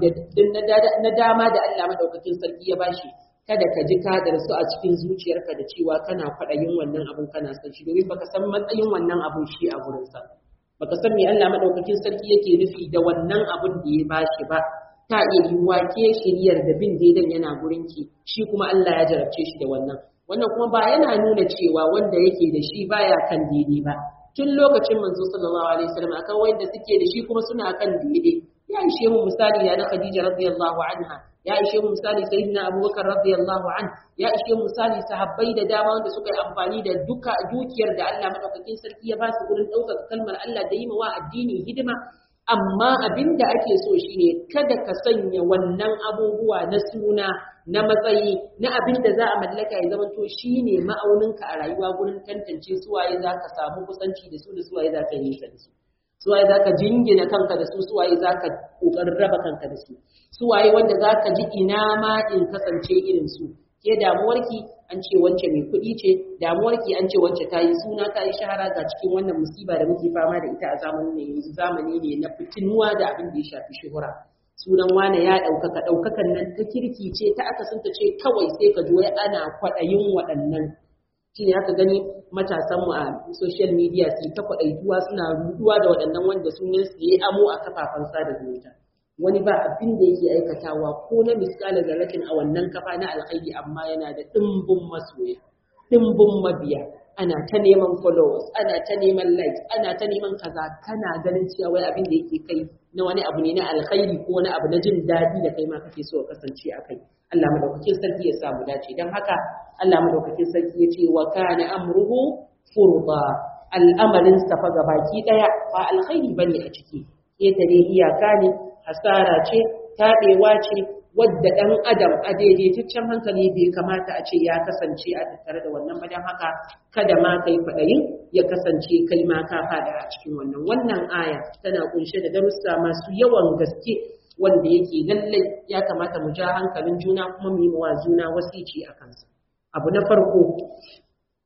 na dama da Allah madaukakin sarki ya bashi kada ka ji ka su a cikin zuciyarka da cewa kana kwaɗayin wannan abun kana son shi domin baka san matsayin wannan abun shi a gurinsa baka san me Allah madaukakin sarki yake nufi da wannan abun da ya bashi ba ta iya yiwuwa ke shiriyar da bin daidan yana gurinki shi kuma Allah ya jarabce shi da wannan wannan kuma ba yana nuna cewa wanda yake da shi baya kan daidai ba tun lokacin manzo sallallahu alaihi wasallam akan wanda suke da shi kuma suna kan daidai ya ishe mu misali ya na Khadija radiyallahu anha ya ishe mu misali sayyidina Abubakar radiyallahu an ya ishe mu misali sahabbai da dama wanda suka yi amfani da duka dukiyar da Allah madaukakin sarki ya ba su gurin ɗaukaka kalmar Allah da yi wa addini hidima amma abin da ake so shine kada ka sanya wannan abubuwa na suna na matsayi na abin da za a mallaka ya zama to shine ma'auninka a rayuwa gurin tantance suwaye za ka samu kusanci da su da suwaye za ka yi nisa da su suwaye za ka jingina kanka da su suwaye za ka ƙoƙarin raba kanka da su suwaye wanda za ka ji ina ma in kasance irin su ke damuwarki an ce wance mai kuɗi ce damuwarki an ce wance ta yi suna ta yi shahara ga cikin wannan musiba da muke fama da ita a zamanin ne yanzu zamani ne na fitinuwa da abin da ya shafi shuhura sunan wane ya ɗaukaka ɗaukakan nan ta kirki ce ta aka ta ce kawai sai ka ji wai ana kwaɗayin waɗannan shi ne aka gani matasanmu a social media su ta kwaɗaituwa suna ruduwa da waɗannan wanda sunan su yi amo a kafafen sada zumunta wani ba abin da yake aikatawa ko na miskalar zarratin a wannan kafa na alkhairi amma yana da ɗimbin masoya ɗimbin mabiya ana ta neman followers ana ta neman likes ana ta neman kaza kana ganin cewa wai abin da yake kai na wani abu ne na alkhairi ko wani abu na jin daɗi da kai ma kake so ka kasance a kai Allah madaukakin sarki ya samu dace don haka Allah madaukakin sarki ya ce wa kana amruhu furda al'amarin sa fa gabaki daya ba alkhairi bane a ciki ketare iyaka ne hasara ce taɓewa ce wadda ɗan adam a daidaitaccen hankali bai kamata a ce ya kasance a tattare da wannan badan haka kada ma kai faɗayin ya kasance kai ma ka fada a cikin wannan wannan aya tana kunshe da darussa masu yawan gaske wanda yake lallai ya kamata mu ja hankalin juna kuma mu yi wa juna wasici a kansa abu na farko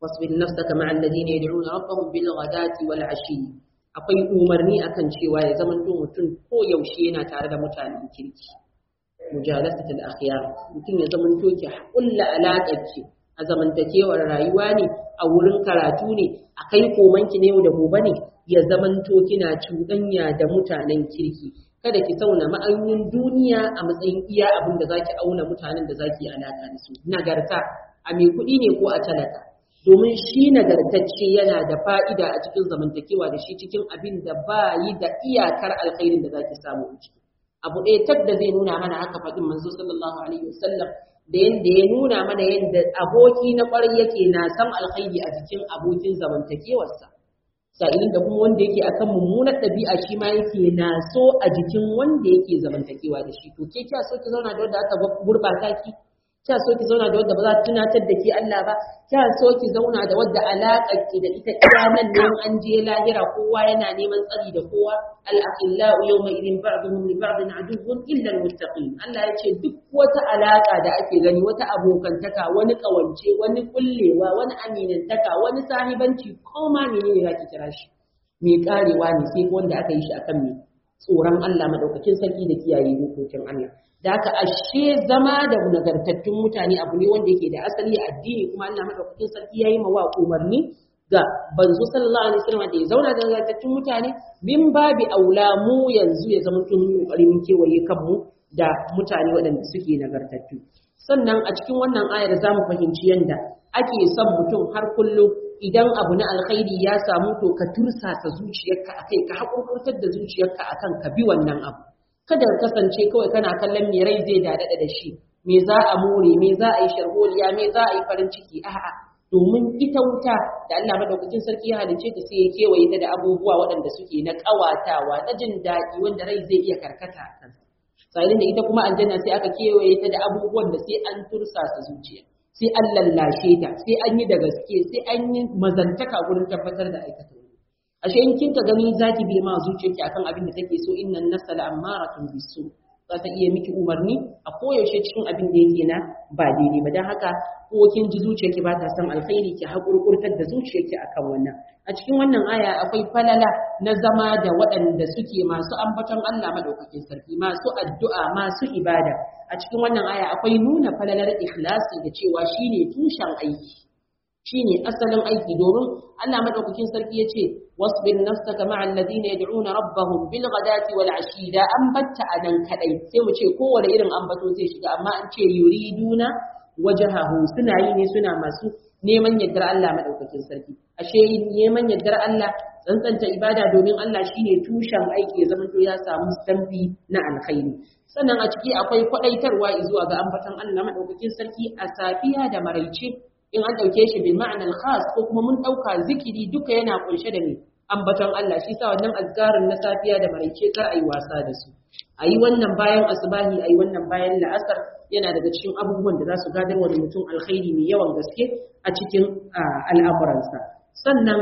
wasbir nafsaka ma'al ladina yad'una rabbahum bil ghadati wal ashi akwai umarni akan cewa ya zama mutum ko yaushe yana tare da mutanen kirki mujalasatul akhyar mutum ya zama to ki kulla alaƙar ki a zamantakewar rayuwa ne a wurin karatu ne a kai komanki ne yau da gobe ne ya zamanto kina cuɗanya da mutanen kirki kada ki sauna ma'aunin duniya a matsayin iya abin da zaki auna mutanen da zaki alaka da su nagarta a mai kuɗi ne ko a talaka domin shi nagartacce yana da fa'ida a cikin zamantakewa da shi cikin abin da ba yi da iyakar alkhairin da zaki samu a ciki abu ɗaya tab da zai nuna mana haka faɗin manzo sallallahu alaihi wasallam da yadda ya nuna mana yadda aboki na ƙwarai yake na san alkhairi a jikin abokin zamantakewarsa sa'ilin da kuma wanda yake akan mummunar ɗabi'a shi ma yake na so a jikin wanda yake zamantakewa da shi to ke kya so ki zauna da wanda aka gurɓata ki kya so ki zauna da wadda ba za ta tunatar da ke Allah ba kya so ki zauna da wadda alaƙar ki da ita iya nan ne an je lahira kowa yana neman tsari da kowa al-aqillau yawma idin ba'dhum li ba'din aduwwun illa al-muttaqin Allah ya ce duk wata alaƙa da ake gani wata abokantaka wani kawance wani kullewa wani aminantaka wani sahibanci ko ma menene zaki kira shi mai karewa ne sai wanda aka yi shi akan me tsoron Allah madaukakin sarki da kiyaye dokokin Allah da haka ashe zama da nagartattun mutane abu ne wanda yake da asali a addini kuma Allah madaukakin sarki yayi mawa umarni ga banzu sallallahu alaihi wasallam da ya zauna da nagartattun mutane min babi aula mu yanzu ya zama tun kokarin kewaye kanmu da mutane waɗanda suke nagartattu sannan a cikin wannan ayar zamu fahimci yanda ake son mutum har kullum idan abu na alkhairi ya samu to ka tursasa zuciyarka akai ka hakurkurtar da zuciyarka akan ka bi wannan abu kada ka kasance kawai kana kallon me rai zai dadada da shi me za a more me za a yi sharholiya me za a yi farin ciki a'a domin ita wuta da Allah madaukakin sarki ya halice ta sai ya kewaye ta da abubuwa waɗanda suke na ƙawatawa na jin daɗi wanda rai zai iya karkata a kansa sa'ilin da ita kuma aljanna sai aka kewaye ta da abubuwan da sai an tursasa zuciya sai an lallashe ta sai an yi da gaske sai an yi mazantaka gurin tabbatar da aikata ashe in kinka gani zaki bi ma zuciyarki akan abin da take so innan nafsa la'amaratun bisu za ta iya miki umarni a koyaushe cikin abin da yake na ba daidai ba don haka ko kin ji zuciyarki ba ta son alkhairi ki haƙurƙurtar da zuciyarki akan wannan a cikin wannan aya akwai falala na zama da waɗanda suke masu ambaton Allah madaukakin sarki masu addu'a masu ibada a cikin wannan aya akwai nuna falalar ikhlasi da cewa shine tushen aiki shine asalin aiki domin Allah madaukakin sarki yace wasbir nafsaka ma'al ladina yad'una rabbahum bil ghadati wal ashi da an batta anan kadai sai mu ce kowane irin ambato zai shiga amma an ce yuriduna wajhahu suna yi ne suna masu neman yardar Allah madaukakin sarki ashe neman yardar Allah tsantsanta ibada domin Allah shine tushen aiki ya zama to ya samu stamfi na alkhairi sannan a ciki akwai kwadaitarwa zuwa ga ambaton Allah madaukakin sarki a safiya da maraice in an ɗauke shi bil ma'anar khas ko kuma mun ɗauka zikiri duka yana kunshe da ne ambaton Allah shi sa wannan azkarin na safiya da maraice kar ayi wasa da su ayi wannan bayan asbahi ayi wannan bayan la'asar yana daga cikin abubuwan da za su gadar wa mutum alkhairi mai yawan gaske a cikin al'amuransa sannan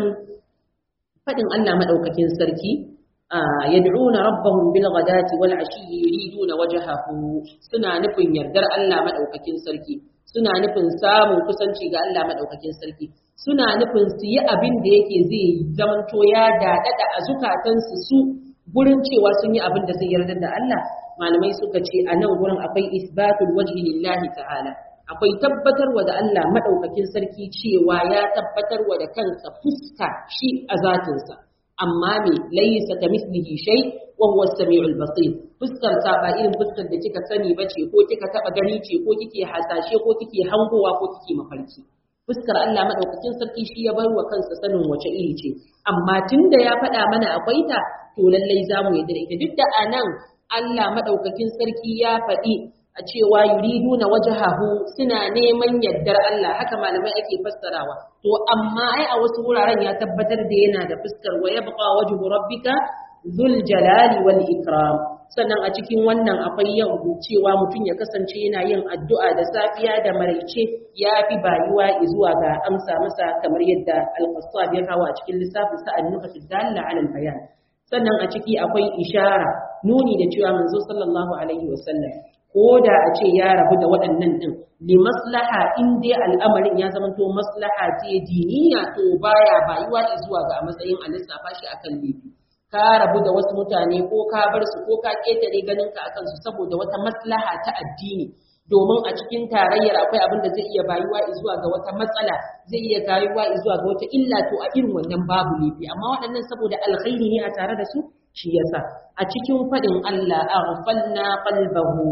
faɗin Allah madaukakin sarki yad'una rabbahum bil ghadati wal ashi yuriduna wajhahu suna nufin yardar Allah madaukakin sarki suna nufin samun kusanci ga Allah maɗaukakin sarki suna nufin su yi abin da yake zai zamanto ya daɗaɗa a zukatansu su gurin cewa sun yi abin da zai yarda da Allah malamai suka ce a nan gurin akwai isbatul wajhi lillahi ta'ala akwai tabbatarwa da Allah maɗaukakin sarki cewa ya tabbatarwa da kansa fuska shi a zatinsa amma me laysa kamislihi shay wa huwa as-sami'ul basir fuskar ta ba irin fuskar da kika sani bace ko kika taba gani ce ko kike hasashe ko kike hangowa ko kike mafarki fuskar Allah madaukakin sarki shi ya bar wa kansa sanin wace iri ce amma tunda ya faɗa mana akwai ta to lallai zamu yadda ita duk da anan Allah madaukakin sarki ya faɗi a cewa yuriduna wajhahu suna neman yaddar Allah haka malamai ake fassarawa to amma ai a wasu wuraren ya tabbatar da yana da fuskar wa yabqa wajhu rabbika dhul jalali wal ikram sannan a cikin wannan akwai yau cewa mutum ya kasance yana yin addu'a da safiya da maraice ya fi bayuwa zuwa ga amsa masa kamar yadda al-qassab ya kawo a cikin lissafin sa an-nukat dalla ala al-bayan sannan a ciki akwai ishara nuni da cewa manzo sallallahu alaihi wasallam ko da a ce ya rabu da waɗannan ɗin li maslaha in dai al'amarin ya zama to maslaha ce diniya to baya bayuwa zuwa ga a matsayin a lissafa shi akan laifi ka rabu da wasu mutane ko ka bar su ko ka ketare ganin ka akan su saboda wata maslaha ta addini domin a cikin tarayyar akwai abin da zai iya bayuwa zuwa ga wata matsala zai iya bayuwa zuwa ga wata illa to a irin wannan babu laifi amma waɗannan saboda alkhairi ne a tare da su shi yasa a cikin faɗin Allah aghfalna qalbahu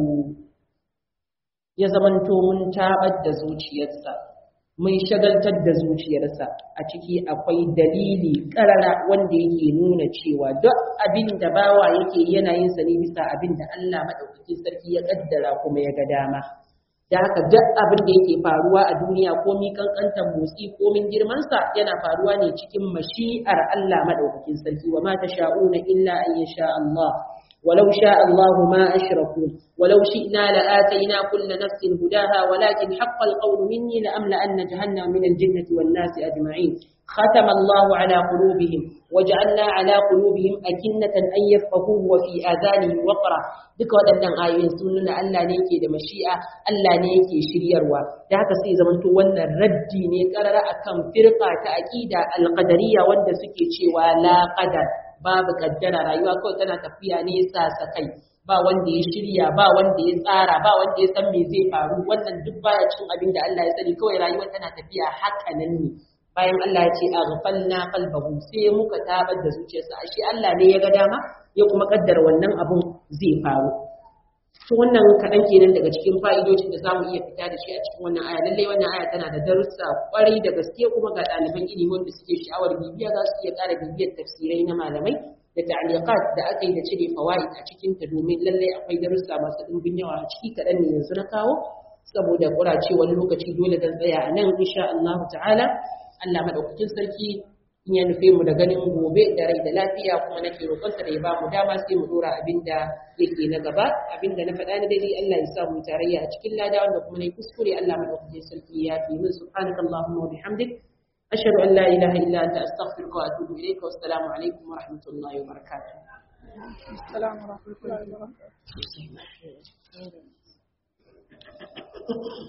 ya zamanto mun tabar da zuciyarsa mun shagaltar da zuciyarsa a ciki akwai dalili karara wanda yake nuna cewa duk abin da bawa yake yana yin sa ne bisa abin da Allah madaukakin sarki ya kaddara kuma ya ga dama da haka duk abin da yake faruwa a duniya ko mi kankantar motsi ko min girman sa yana faruwa ne cikin mashi'ar Allah madaukakin sarki wa ma tasha'una illa an yasha Allah ولو شاء الله ما أشركوا ولو شئنا لآتينا كل نفس هداها ولكن حق القول مني لأملأن جهنم من الجنة والناس أجمعين ختم الله على قلوبهم وجعلنا على قلوبهم أكنة أن يفقهوه وفي آذانهم وقرا duka waɗannan ayoyin sun nuna Allah ne yake da mashi'a Allah ne yake shiryarwa da haka sai zamanto wannan raddi ne karara akan firqa ta aqida al-qadariyya wanda suke cewa la qadar babu kaddara rayuwa kawai tana tafiya ne sasa kai ba wanda ya shirya ba wanda ya tsara ba wanda ya san me zai faru wannan duk baya cin abin da Allah ya sani kawai rayuwa tana tafiya haka nan ne bayan Allah ya ce aghfalna qalbahu sai muka tabar da zuciyarsa ashe Allah ne ya ga dama ya kuma kaddara wannan abun zai faru to wannan kaɗan kenan daga cikin fa'idojin da zamu iya fita da shi a cikin wannan aya lallai wannan aya tana da darussa kwarai da gaske kuma ga ɗaliban ilimi wanda suke sha'awar bibiya za su iya ƙara bibiyar tafsirai na malamai da ta'liqat da aka yi da cire fawaid a cikin ta domin lallai akwai darussa masu ɗimbin yawa a ciki kaɗan ne yanzu na kawo saboda ƙuracewar lokaci dole zan tsaya a nan insha Allah ta'ala Allah madaukakin sarki in ya nufe mu da ganin gobe da rai da lafiya kuma nake roƙonsa da ya ba mu dama sai mu dora abin da yake na gaba abin da na faɗa na daidai Allah ya sa mu tarayya a cikin lada wanda kuma nayi kuskure Allah madaukakin sarki ya fi min subhanakallahumma wa bihamdik ashhadu an la ilaha illa anta astaghfiruka wa atubu ilayka wa assalamu alaikum wa rahmatullahi wa barakatuh السلام ورحمة الله وبركاته